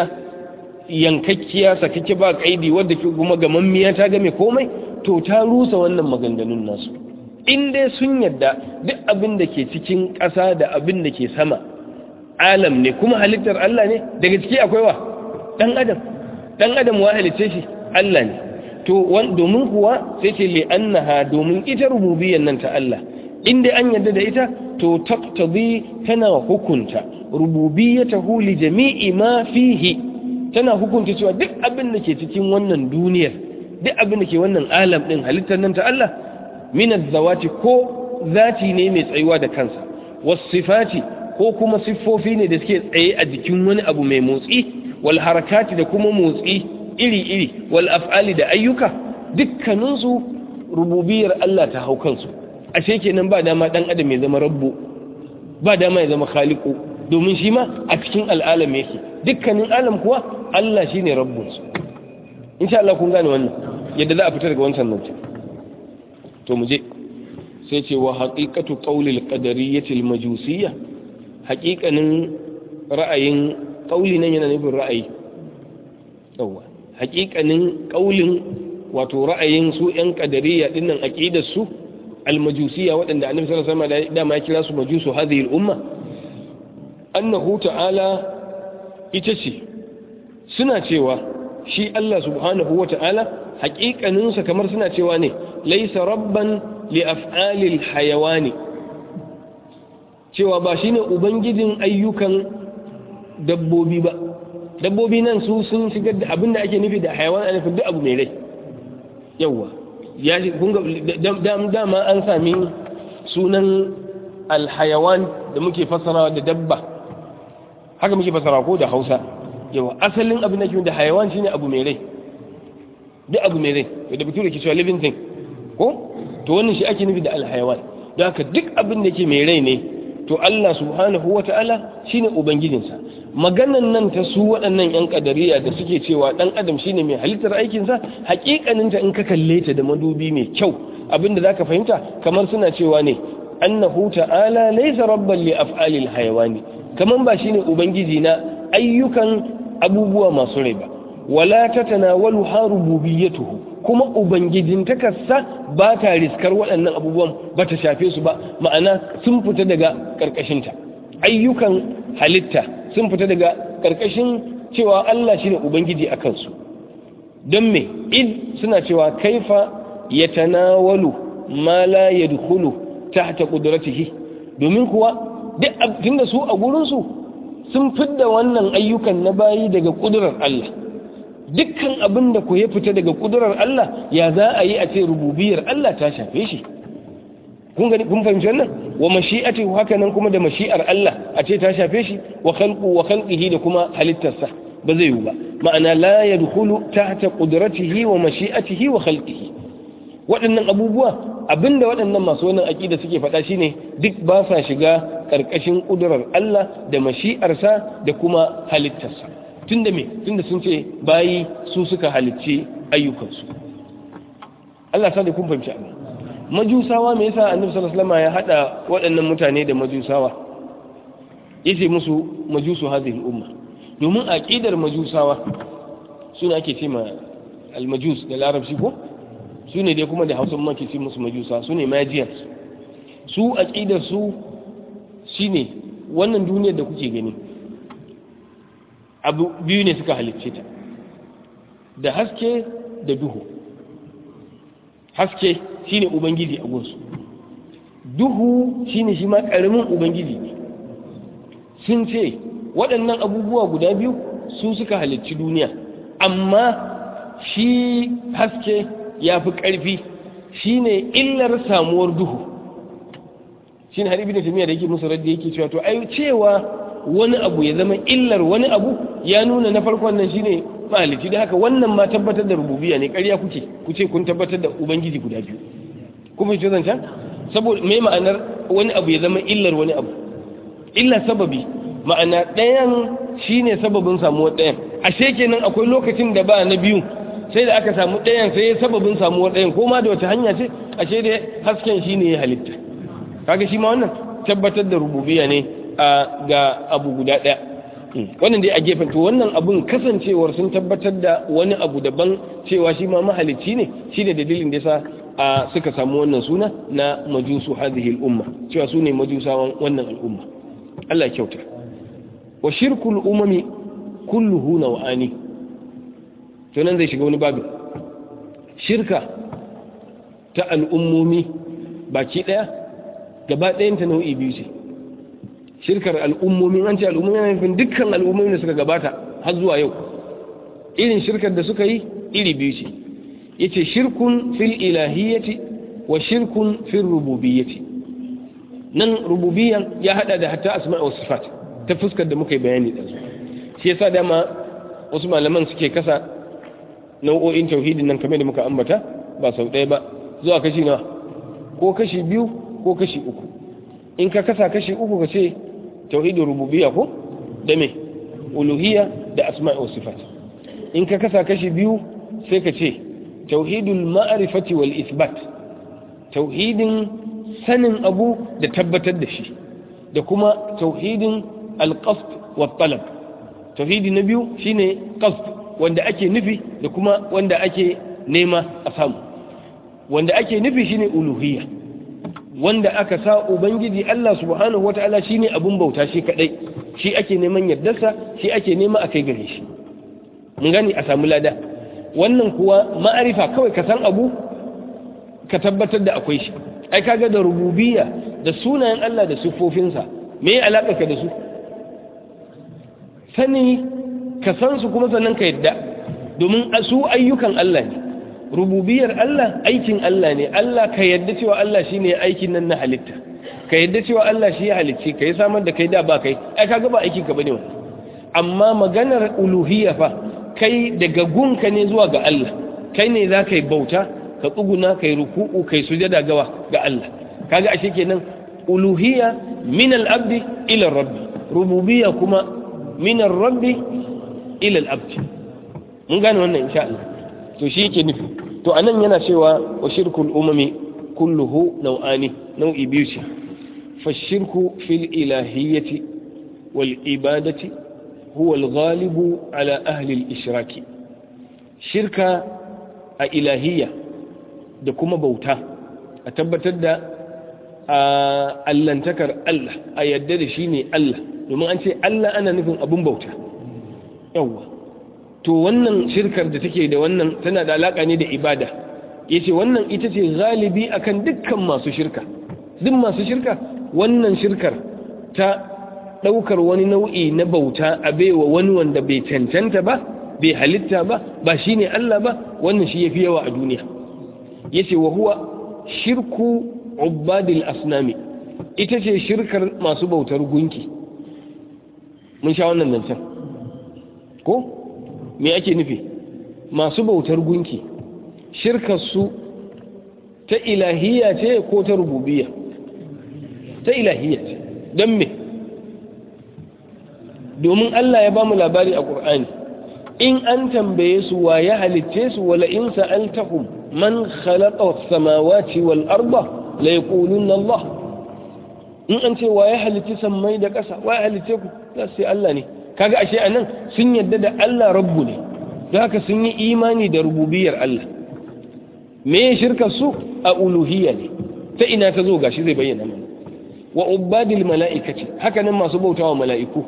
yankakkiya sakakke ba kaidi wadda kuma gamammiya ta game komai to ta rusa wannan maganganun nasu in dai sun yadda duk abin da ke cikin ƙasa da abin da ke sama alam ne kuma halittar Allah ne daga ciki akwai wa ɗan adam ɗan adam wa halitta shi Allah ne to domin kuwa sai ce li annaha domin ita rububiyyar nan ta Allah in dai an yadda da ita to taqtadi tana hukunta rububiyyatahu li jami'i ma fihi tana hukunta cewa duk abin da ke cikin wannan duniyar duk abin da ke wannan alam din halittar nan ta Allah min zawati ko zati ne mai tsayuwa da kansa wasifati ko kuma siffofi ne da suke tsaye a jikin wani abu mai motsi wal harakati da kuma motsi iri-iri wal af'ali da ayyuka dukkaninsu rububiyar Allah ta hau kansu ashe kenan ba dama dan adam ya zama rabbu ba dama ya zama khaliqu domin shi ma a cikin al'alam yake dukkanin alam kuwa Allah shine rabbunsu insha Allah kun gane wannan yadda za a fita daga wancan nan to mu je sai ce wa haqiqatu qawli al-qadariyyah al-majusiyyah haqiqanin ra'ayin qawli nan yana nufin ra'ayi yawa haqiqanin qawlin wato ra'ayin su yan qadariyya dinnan aqidar su al-majusiyya waɗanda annabi sallallahu alaihi wasallam da ma ya kira su majusu hadhihi al-umma annahu ta'ala ita ce suna cewa shi Allah subhanahu wa ta'ala haƙiƙaninsa kamar suna cewa ne laisa rabban li af'alil hayawani cewa ba shine ubangijin ayyukan dabbobi ba dabbobi nan su sun shigar da abin da ake nufi da hayawan a nufin duk abu mai rai yawwa ya dama an sami sunan alhayawan da muke fassarawa da dabba haka muke fassarawa ko da hausa yawa asalin abin da ke da hayawan shine abu mai rai duk abu mai rai da bature ke cewa living thing ko to wannan shi ake nufi da alhayawan don haka duk abin da ke mai rai ne to Allah subhanahu wa ta'ala shine ubangijinsa maganan nan ta su waɗannan yan kadariya da suke cewa ɗan adam shine mai halittar aikinsa hakikaninta in ka kalle ta da madubi mai kyau abinda zaka fahimta kamar suna cewa ne annahu ta'ala laysa rabban li af'alil hayawani kaman ba shine ubangiji na ayyukan abubuwa masu rai ba wala tatanawalu harububiyyatuhu kuma ubangijin takarsa ba ta riskar waɗannan abubuwan ba ta shafe su ba ma'ana sun fita daga ƙarƙashinta ayyukan halitta sun fita daga ƙarƙashin cewa Allah shine ubangiji a kansu don me id suna cewa kaifa ya tanawalu ma la yadkhulu tahta qudratihi domin kuwa duk tunda su a gurinsu sun fidda wannan ayyukan na bayi daga ƙudurar Allah dukkan abin da ku ya fita daga kudurar Allah ya za a yi a ce rububiyar Allah ta shafe shi kun gani kun fahimci wannan wa mashi'ati haka nan kuma da mashi'ar Allah a ce ta shafe shi wa khalqu wa khalqihi da kuma halittarsa ba zai yi ba ma'ana la yadkhulu tahta qudratihi wa mashi'atihi wa khalqihi waɗannan abubuwa abinda waɗannan masu wannan aqida suke faɗa shine duk ba sa shiga ƙarƙashin kudurar Allah da mashi'arsa da kuma halittarsa tunda me tunda sun ce bayi su suka halicci ayyukansu Allah sa da kun fahimci abin majusawa me yasa annabi sallallahu alaihi wasallam ya hada waɗannan mutane da majusawa yace musu majusu hadhihi umma domin aqidar majusawa sune ake ce ma almajus da larabci ko sune dai kuma da Hausa ma ke ce musu majusa sune magians su aqidar su shine wannan duniyar da kuke gani abu biyu ne suka halicce ta da haske da duhu haske shine ubangiji a gunsu duhu shine shi ma karamin ubangiji ne sun ce waɗannan abubuwa guda biyu su suka halicci duniya amma shi haske ya fi ƙarfi shine illar samuwar duhu shine har ibn tamiya da yake musu radda yake cewa to ai cewa wani abu ya zama illar wani abu ya nuna na farkon nan shine mahalici da haka wannan ma tabbatar da rububiya ne ƙarya kuke kuce kun tabbatar da ubangiji guda biyu kuma shi zancan saboda mai ma'anar wani abu ya zama illar wani abu illa sababi ma'ana ɗayan shine sababin samuwar ɗayan ashe kenan akwai lokacin da ba na biyu sai da aka samu ɗayan sai sababin samuwar ɗayan ko ma da wata hanya ce ashe da hasken shine ya halitta kaga shi ma wannan tabbatar da rububiya ne ga abu guda ɗaya wannan dai a gefen to wannan abun kasancewar sun tabbatar da wani abu daban cewa shi ma mahalicci ne shi ne dalilin da yasa a suka samu wannan suna na majusu hadhihi al'umma cewa su ne majusawan wannan al'umma Allah kyauta wa shirkul umami kulluhu naw'ani to nan zai shiga wani babu shirka ta al'ummomi baki daya gaba ɗayan ta nau'i biyu ce shirkar al'ummomin an ce al'ummomin yana nufin dukkan al'ummomin da suka gabata har zuwa yau irin shirkar da suka yi iri biyu ce yace shirkun fil ilahiyyati wa shirkun fil rububiyyati nan rububiyyan ya hada da hatta asma' wa sifat ta fuskar da muka yi bayani da su shi yasa dama wasu malaman suke kasa nau'o'in tauhidin nan kamar da muka ambata ba sau ɗaya ba zuwa kashi na ko kashi biyu ko kashi uku in ka kasa kashi uku ka ce tauhidin rububiyya ko da me uluhiyya da asma'i wa sifat in ka kasa kashi biyu sai ka ce tauhidul ma'rifati wal isbat tauhidin sanin abu da tabbatar da shi da kuma tauhidin alqasd wa talab tauhidi na biyu shine qasd wanda ake nufi da kuma wanda ake nema a samu wanda ake nufi shine uluhiyya wanda aka sa ubangiji Allah subhanahu wata'ala shine abun bauta shi kadai shi ake neman yardarsa shi ake nema a kai gare shi mun gani a samu lada wannan kuwa ma'arifa kawai ka san abu ka tabbatar da akwai shi ai kaga da rububiyya da sunayen Allah da siffofinsa me ya alaka ka da su sani ka san su kuma sannan ka yadda domin su ayyukan Allah ne rububiyar Allah aikin Allah ne Allah ka yadda cewa Allah shine aikin nan na halitta ka yadda cewa Allah shi ya halicce ka yi samar da kai da ba kai ai kaga ba aikin ka bane wannan amma maganar uluhiyya fa kai daga gunka ne zuwa ga Allah kai ne za ka yi bauta ka tsuguna kai ruku'u kai sujada gawa ga Allah kaga ashe kenan uluhiyya min al-abdi ila rabbi rububiyya kuma min ar-rabbi ila al-abdi mun gane wannan insha Allah to shi yake nufi to anan yana cewa wa shirkul umami kulluhu nau'ani nau'i biyu ce fa shirku fil ilahiyyati wal ibadati huwa al-ghalibu ala ahli al-ishraki shirka a ilahiyya da kuma bauta a tabbatar da allantakar Allah a yadda da shi ne Allah domin an ce Allah ana nufin abun bauta yawwa to wannan shirkar da take da wannan tana da alaka ne da ibada yace wannan ita ce galibi akan dukkan masu shirka duk masu shirka wannan shirkar ta daukar wani nau'i na bauta a baiwa wani wanda bai cancanta ba bai halitta ba ba shine Allah ba wannan shi yafi yawa a duniya yace wa huwa shirku ubadil asnami ita ce shirkar masu bautar gunki mun sha wannan zancen ko me ake nufi masu bautar gunki shirkar su ta ilahiyya ce ko ta rububiyya ta ilahiyya ce don me domin Allah ya ba mu labari a ƙur'ani in an tambaye su wa ya halitce su wala in sa'altahum man khalaqa as-samawati wal arda la yaquluna Allah in an ce wa ya halitti sammai da ƙasa wa ya halitte ku za su Allah ne kaga ashe anan sun yadda da Allah rabbu ne don haka sun yi imani da rububiyar Allah me ya shirka su a uluhiyya ne ta ina ta zo gashi zai bayyana mana wa ubadil mala'ikati haka nan masu bautawa mala'iku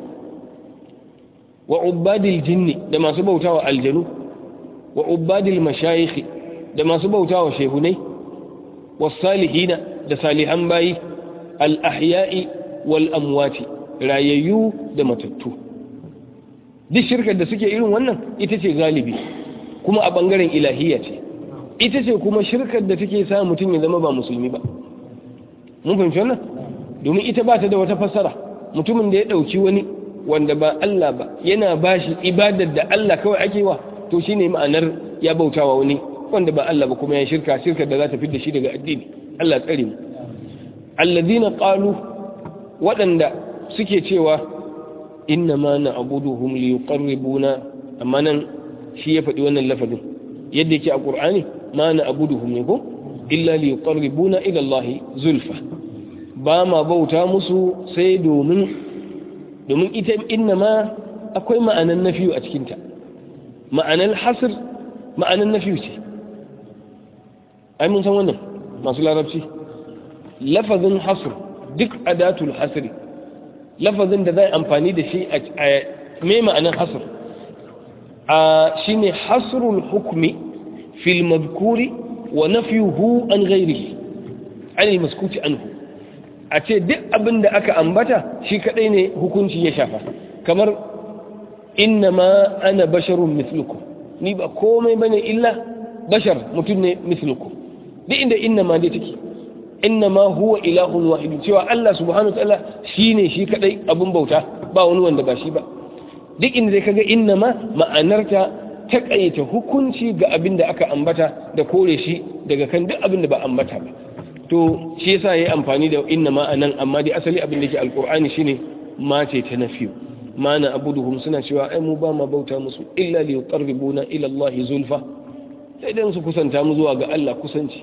wa ubadil jinni da masu bautawa aljanu wa ubadil mashayikh da masu bautawa shehunai was salihina da salihan bayi al ahya'i wal amwati rayayyu da matattu duk shirkar da suke irin wannan ita ce galibi kuma a bangaren ilahiyya ce ita ce kuma shirkar da take sa mutum ya zama ba musulmi ba mun fahimci wannan domin ita ba ta da wata fassara mutumin da ya ɗauki wani wanda ba Allah ba yana bashi ibadar da Allah kawai ake wa to shine ma'anar ya bautawa wani wanda ba Allah ba kuma ya shirka shirkar da za ta fidda shi daga addini Allah tsare mu alladhina qalu waɗanda suke cewa inna ma na'buduhum liyuqarribuna amma nan shi ya faɗi wannan lafazin yadda yake a Qur'ani ma na'buduhum ne ko illa liyuqarribuna ila Allah zulfa ba ma bauta musu sai domin domin ita inna ma akwai ma'anan nafiyu a cikinta ma'anan hasr ma'anan nafiyu ce ai mun san wannan masu larabci lafazin hasr duk adatul hasri lafazin da zai amfani da shi a me ma'anan hasr a shine hasrul hukmi fil madhkuri wa nafyuhu an ghairihi an maskuti anhu a ce duk abin da aka ambata shi kadai ne hukunci ya shafa kamar inna ma ana basharun misluku ni ba komai bane illa bashar mutum ne misluku duk inda inna ma dai take inna ma huwa ilahun wahid cewa Allah subhanahu wataala shine shi kadai abin bauta ba wani wanda ba shi ba duk inda zai kaga inna ma ma'anarta takaita hukunci ga abin da aka ambata da kore shi daga kan duk abin da ba ambata ba to shi yasa yayi amfani da inna ma anan amma dai asali abin da yake alqur'ani shine ma ce ta nafiyu ma na abuduhum suna cewa ai mu ba ma bauta musu illa li yuqarribuna ila Allah zulfa sai dan su kusanta mu zuwa ga Allah kusanci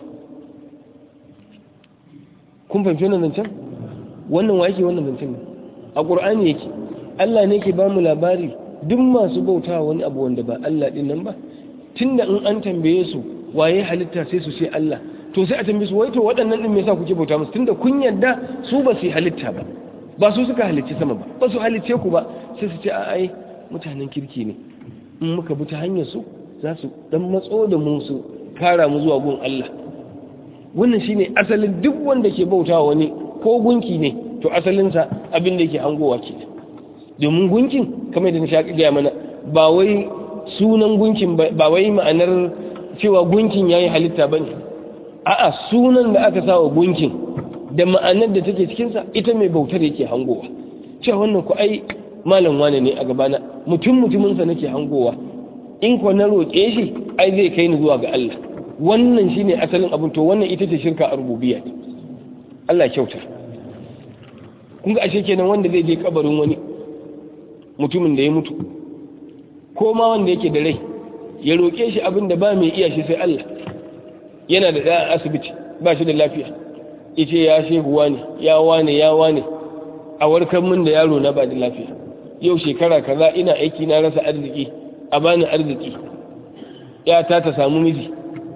kun fahimci wannan zancen wannan wa yake wannan zancen ne a qur'ani yake Allah ne yake ba mu labari duk masu bauta wani abu wanda ba Allah din nan ba tunda in an tambaye su waye halitta sai su ce Allah to sai a tambaye su wai to waɗannan din me yasa kuke bauta musu tunda kun yarda su ba su halitta ba ba su suka halicci sama ba ba su halicce ku ba sai su ce a ai mutanen kirki ne in muka bi ta hanyar su za su dan matso da mu su kara mu zuwa gun Allah wannan shine asalin duk wanda ke bautawa wani ko gunki ne to asalinsa abin da yake hangowa ke domin gunkin kamar da na sha gaya mana ba wai sunan gunkin ba wai ma'anar cewa gunkin ya yi halitta ba ne a'a sunan da aka sawa gunkin da ma'anar da take cikinsa ita mai bautar yake hangowa cewa wannan ku ai malam wane ne a gabana mutum mutuminsa nake hangowa in ko na roƙe shi ai zai kai ni zuwa ga Allah wannan shine asalin abin to wannan ita ce shirka a rububiyya Allah kyauta kun ga ashe kenan wanda zai je kabarin wani mutumin da ya mutu ko ma wanda yake da rai ya roƙe shi abin da ba mai iya shi sai Allah yana da ɗaya asibiti ba shi da lafiya ita ya shehuwa ne ya wane ya wane a warkar min da yaro na ba da lafiya yau shekara kaza ina aiki na rasa arziki a bani arziki ya ta ta samu miji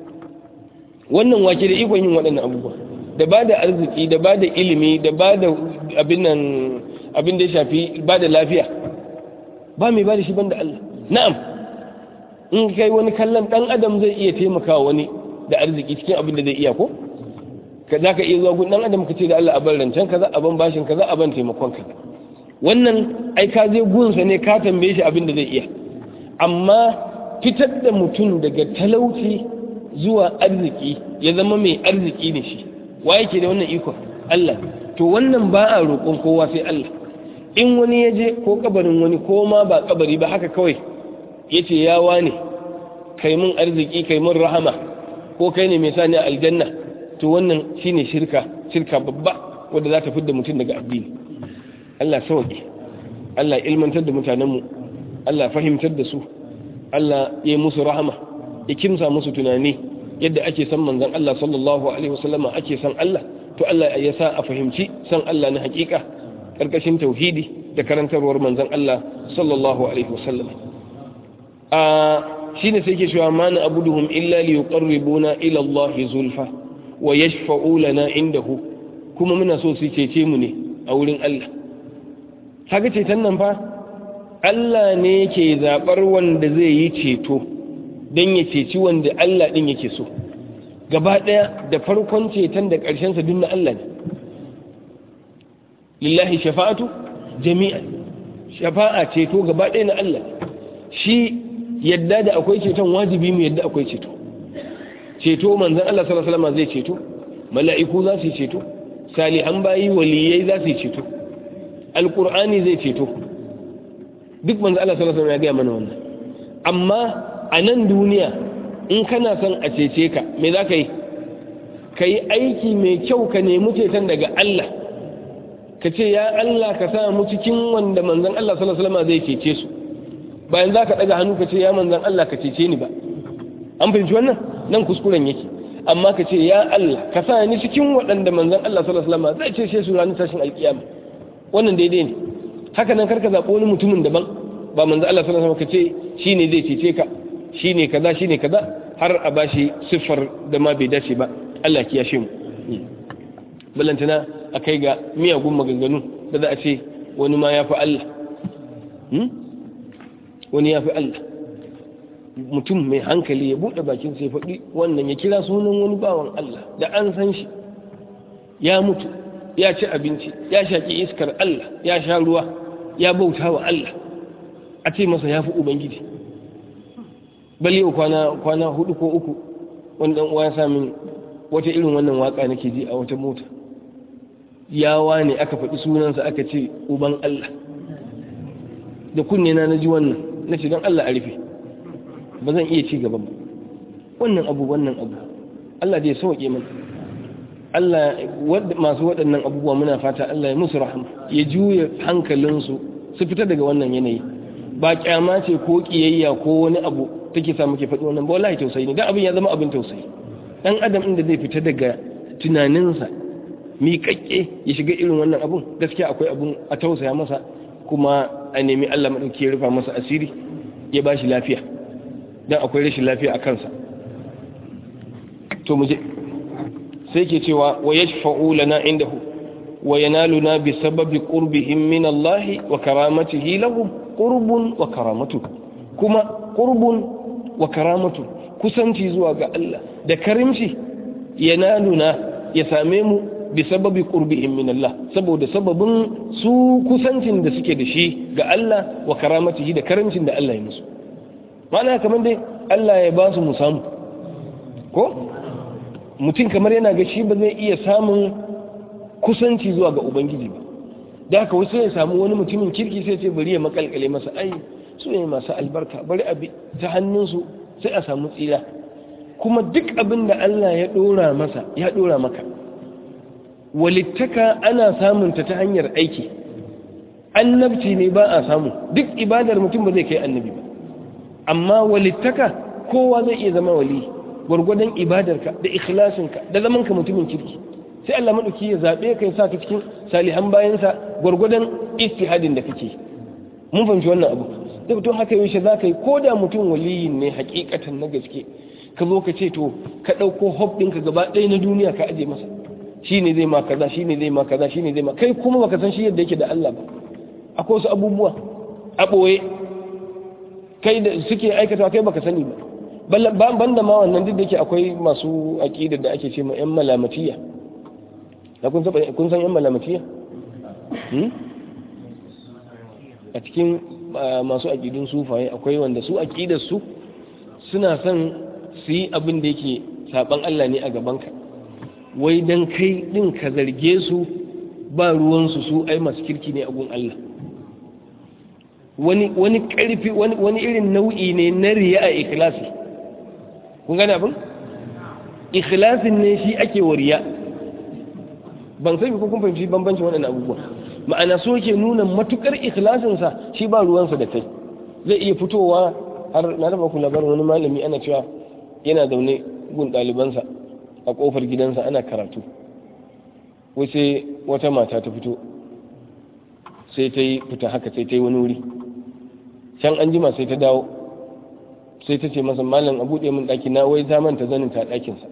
wannan wake da ikon yin waɗannan abubuwa da ba da arziki da ba da ilimi da ba da abin da ya shafi ba da lafiya ba mai ba da shi banda Allah na'am in kai wani kallon dan adam zai iya taimakawa wani da arziki cikin abin da zai iya ko ka za ka iya zuwa gun dan adam ka ce da Allah a bar rancen kaza a ban bashin kaza a ban taimakon kaza wannan ai ka je gunsa ne ka tambaye shi abin da zai iya amma fitar da mutum daga talauci zuwa arziki ya zama mai arziki ne shi wa yake da wannan ikon Allah to wannan ba a roƙon kowa sai Allah in wani ya je ko kabarin wani ko ma ba kabari ba haka kawai ya ce ya wane kai mun arziki kai mun rahama ko kai ne mai sani a aljanna to wannan shine shirka shirka babba wadda za ta fidda mutum daga addini Allah sauki Allah ilmantar da mutanenmu Allah fahimtar da su Allah ya yi musu rahama ya kimsa musu tunani yadda ake san manzon Allah sallallahu alaihi wasallama ake san Allah to Allah ya sa a fahimci san Allah na hakika karkashin tauhidi da karantarwar manzon Allah sallallahu alaihi wasallam a shine sai ke cewa ma na abuduhum illa li yuqarribuna ila Allah zulfa wa yashfa'u lana indahu kuma muna so su cece mu ne a wurin Allah kaga ceton nan fa Allah ne yake zabar wanda zai yi ceto dan ya ceci wanda Allah din yake so gaba daya da farkon ceton da karshen sa dunna Allah ne lillahi shafa'atu jami'an shafa'a ceto gaba daya na Allah shi yadda da akwai ceton wajibi mu yadda akwai ceto ceto manzon Allah sallallahu alaihi wasallam zai ceto mala'iku za su ceto salihan bayi waliyai za su ceto alqur'ani zai ceto duk manzon Allah sallallahu alaihi wasallam ya ga mana wannan amma a nan duniya in kana son a cece ka me za ka yi ka yi aiki mai kyau ka nemi ceton daga Allah ka ce ya Allah ka sa mu cikin wanda manzon Allah sallallahu alaihi wasallam zai cece su bayan za ka ɗaga hannu ka ce ya manzan Allah ka cece ni ba an fahimci wannan nan kuskuren yake amma ka ce ya Allah ka sa ni cikin waɗanda manzan Allah sallallahu alaihi wasallam zai cece su ranar tashin alkiyama wannan daidai ne haka nan karka zaɓi wani mutumin daban ba manzan Allah sallallahu alaihi wasallam ka ce shine zai cece ka shine kaza shine kaza har a bashi siffar da ma bai dace ba Allah ya mu ballantana a kai ga miyagun maganganu da za a ce wani ma ya fi Allah wani ya fi Allah mutum mai hankali ya buɗe bakin sai faɗi wannan ya kira sunan wani bawan Allah da an san shi ya mutu ya ci abinci ya shaƙi iskar Allah ya sha ruwa ya bauta wa Allah a ce masa ya fi Ubangiji bal yau kwana kwana hudu ko uku wani dan uwa ya sami wata irin wannan waka nake ji a wata mota yawa ne aka faɗi sunansa aka ce uban Allah da kunne na ji wannan na ce don Allah a rufe ba zan iya ci gaba ba wannan abu wannan abu Allah zai sauke mana Allah masu waɗannan abubuwa muna fata Allah ya musu rahama ya juya hankalinsu su fita daga wannan yanayi ba kyama ce ko kiyayya ko wani abu take sa muke faɗi wannan ba wallahi tausayi ne dan abin ya zama abin tausayi dan adam inda zai fita daga tunaninsa miƙaƙƙe ya shiga irin wannan abun gaskiya akwai abun a tausaya masa kuma a nemi Allah maɗauki ya rufa masa asiri ya ba shi lafiya don akwai rashin lafiya a kansa to muje sai ke cewa wa ya shafa'u lana indahu wa yanaluna bi sababi qurbihim min Allah wa karamatihi lahum qurbun wa karamatu kuma qurbun wa karamatu kusanci zuwa ga Allah da karimci yanaluna ya same mu bi sababi qurbihim min Allah saboda sababin su kusancin da suke da shi ga Allah wa karamatihi da karimcin da Allah ya musu ma'ana kamar dai Allah ya ba su mu samu ko mutum kamar yana ga shi ba zai iya samun kusanci zuwa ga ubangiji ba da haka wasu ya samu wani mutumin kirki sai ce bari ya makalkale masa ai su ne masu albarka bari a ta hannunsu sai a samu tsira kuma duk abin da Allah ya dora masa ya dora maka walittaka ana samunta ta hanyar aiki annabci ne ba a samu duk ibadar mutum ba zai kai annabi ba amma walittaka kowa zai iya zama wali gwargwadon ibadarka da ikhlasinka da zamanka mutumin kirki sai Allah madauki ya zabe ka ya saka cikin salihan bayansa gwargwadon istihadin da kake mun fahimci wannan abu da to haka yaushe za ka yi ko da mutum waliyin ne hakikatan na gaske ka zo ka ce to ka ɗauko hope ɗinka gaba ɗaya na duniya ka aje masa shi ne zai ma kaza shi ne zai ma kaza shi ne zai ma kai kuma baka san shi yadda yake da Allah ba akwai wasu abubuwa a ɓoye kai da suke aikata kai baka sani ba ban da ma wannan duk da yake akwai masu aƙida da ake ce ma 'yan malamatiya kun san 'yan malamatiya a cikin masu aƙidun sufaye akwai wanda su aƙidarsu suna son su yi abin da yake saɓan Allah ne a gabanka wai don kai ɗin ka zarge su ba ruwansu su ai masu kirki ne a gun Allah wani wani ƙarfi wani irin nau'i ne na riya a ikhlasi kun gane abin ikhlasin ne shi ake wa riya ban sai ko kun fahimci bambancin waɗannan abubuwa ma'ana so ke nuna matukar ikhlasinsa shi ba ruwansa da kai zai iya fitowa har na raba ku labarin wani malami ana cewa yana zaune gun ɗalibansa a ƙofar gidansa ana karatu wace wata mata ta fito sai ta yi fita haka sai ta yi wani wuri can an jima sai ta dawo sai ta ce masa malam a buɗe min ɗaki na wai ta manta zanin ta ɗakinsa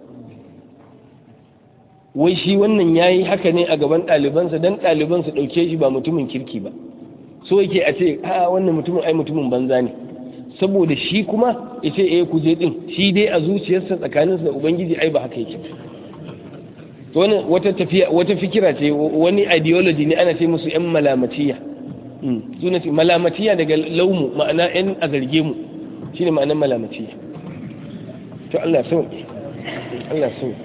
wai shi wannan ya yi haka ne a gaban ɗalibansa don ɗalibansa ɗauke shi ba mutumin kirki ba so yake a ce a wannan mutumin ai mutumin banza ne saboda shi kuma ya ce eh kuje ɗin shi dai a zuciyarsa tsakaninsa da ubangiji ai ba haka yake wani wata tafiya wata fikira ce wani ideology ne ana ce musu yan malamatiya suna ce malamatiya daga laumu ma'ana yan a zarge mu shine ma'anar malamatiya to Allah sauki Allah sauki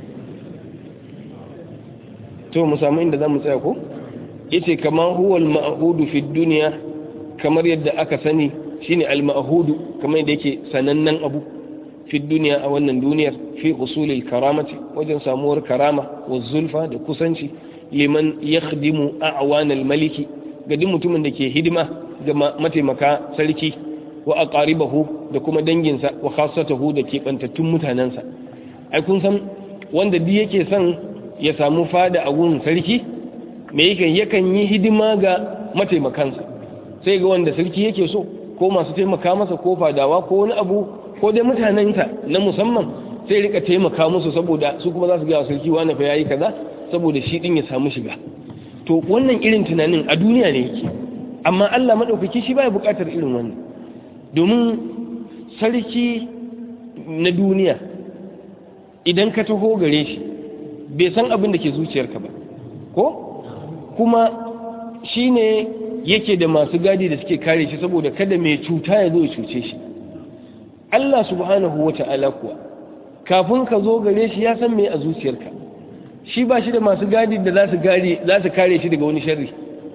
to mu samu inda za mu tsaya ko yace kamar huwal ma'hudu fi dunya kamar yadda aka sani shine al ma'hudu kamar yadda yake sanannen abu fi dunya a wannan duniyar fi usulil karamati wajen samuwar karama wa zulfa da kusanci liman yakhdimu a'wan al maliki ga duk mutumin da ke hidima ga mataimaka sarki wa aqaribahu da kuma danginsa wa khassatahu da ke bantattun mutanensa ai kun san wanda duk yake son ya samu fada a wurin sarki me yake yakan yi hidima ga mataimakansa sai ga wanda sarki yake so ko masu taimaka masa ko fadawa ko wani abu ko dai mutanensa na musamman sai rika taimaka musu saboda su kuma za su gaya sarki wani fa yayi kaza saboda shi din ya samu shiga to wannan irin tunanin a duniya ne yake amma Allah madaukaki shi baya bukatar irin wannan domin sarki na duniya idan ka taho gare shi bai san abin da ke zuciyarka ba ko kuma shi ne yake da masu gadi da suke kare shi saboda kada mai cuta ya zo ya cuce shi Allah subhanahu wa ta'ala kuwa kafin ka zo gare shi ya san me a zuciyarka shi ba shi da masu gadi da za su kare shi daga wani sharri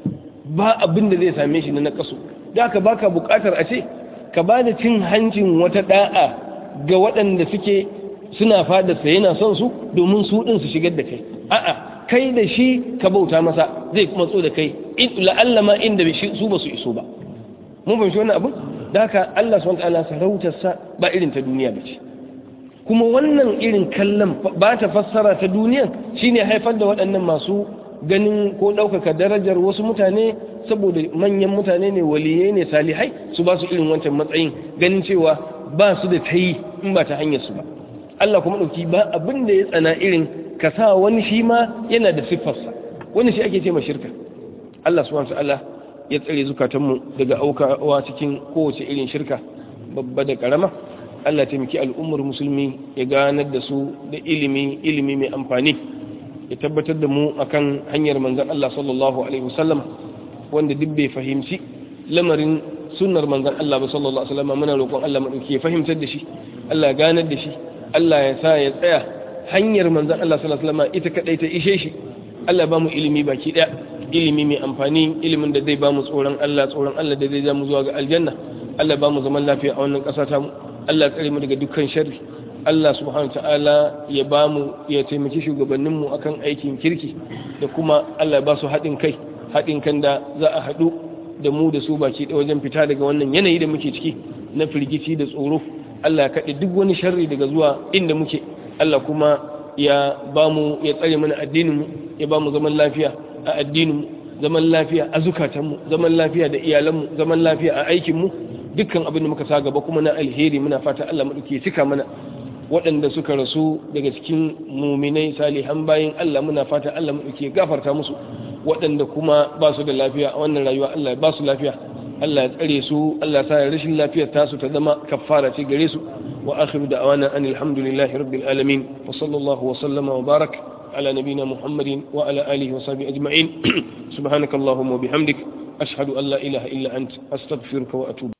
ba abin da zai same shi na nakasu da ka baka bukatar a ce ka ba da cin hancin wata da'a ga waɗanda suke suna fadarsa yana son su domin su ɗin su shigar da kai a'a kai da shi ka bauta masa zai kuma tso da kai la'alla ma inda su ba su iso ba mun fahimci wannan abin da haka Allah subhanahu wataala sarautarsa ba irin ta duniya ba ce kuma wannan irin kallon ba ta fassara ta duniyan shine haifar da waɗannan masu ganin ko ɗaukaka darajar wasu mutane saboda manyan mutane ne waliyai ne salihai su ba su irin wancan matsayin ganin cewa ba su da ta yi in ba ta hanyar su ba Allah kuma ɗauki ba abin da ya tsana irin ka sa wani shi ma yana da siffarsa wannan shi ake ce ma shirka Allah subhanahu ta'ala ya tsare zukatanmu daga aukawa cikin kowace irin shirka babba da karama Allah taimaki al'ummar musulmi ya ganar da su da ilimi ilimi mai amfani ya tabbatar da mu akan hanyar manzon Allah sallallahu alaihi wasallam wanda duk bai fahimci lamarin sunnar manzon Allah ba sallallahu alaihi wasallam muna roƙon Allah madauki ya fahimtar da shi Allah ya ganar da shi Allah ya sa ya tsaya hanyar manzon Allah sallallahu alaihi wasallam ita kadai ta ishe shi Allah ba mu ilimi baki daya ilimi mai amfani ilimin da zai ba mu tsoron Allah tsoron Allah da zai ja mu zuwa ga aljanna Allah ba mu zaman lafiya a wannan ƙasa ta mu Allah tsare mu daga dukkan sharri Allah subhanahu ta'ala ya ba mu ya taimaki shugabannin mu akan aikin kirki da kuma Allah ya ba su haɗin kai haɗin kan da za a haɗu da mu da su baki da wajen fita daga wannan yanayi da muke ciki na firgici da tsoro Allah ya kaɗe duk wani sharri daga zuwa inda muke Allah kuma ya ba mu ya tsare mana addinin mu ya ba mu zaman lafiya a addinin mu zaman lafiya a zukatan mu zaman lafiya da iyalan mu zaman lafiya a aikin mu dukkan abin da muka sa gaba kuma na alheri muna fata Allah madauke cika mana waɗanda suka rasu daga cikin muminai salihan bayin Allah muna fata Allah madauke gafarta musu waɗanda kuma ba su da lafiya a wannan rayuwa Allah ba su lafiya Allah ya tsare su Allah ya sa rashin lafiyar tasu ta zama kafara ce gare su wa akhiru da'wana anil hamdulillahi rabbil alamin wa sallallahu wa sallama wa barak على نبينا محمد وعلى آله وصحبه أجمعين سبحانك اللهم وبحمدك أشهد أن لا إله إلا أنت أستغفرك وأتوب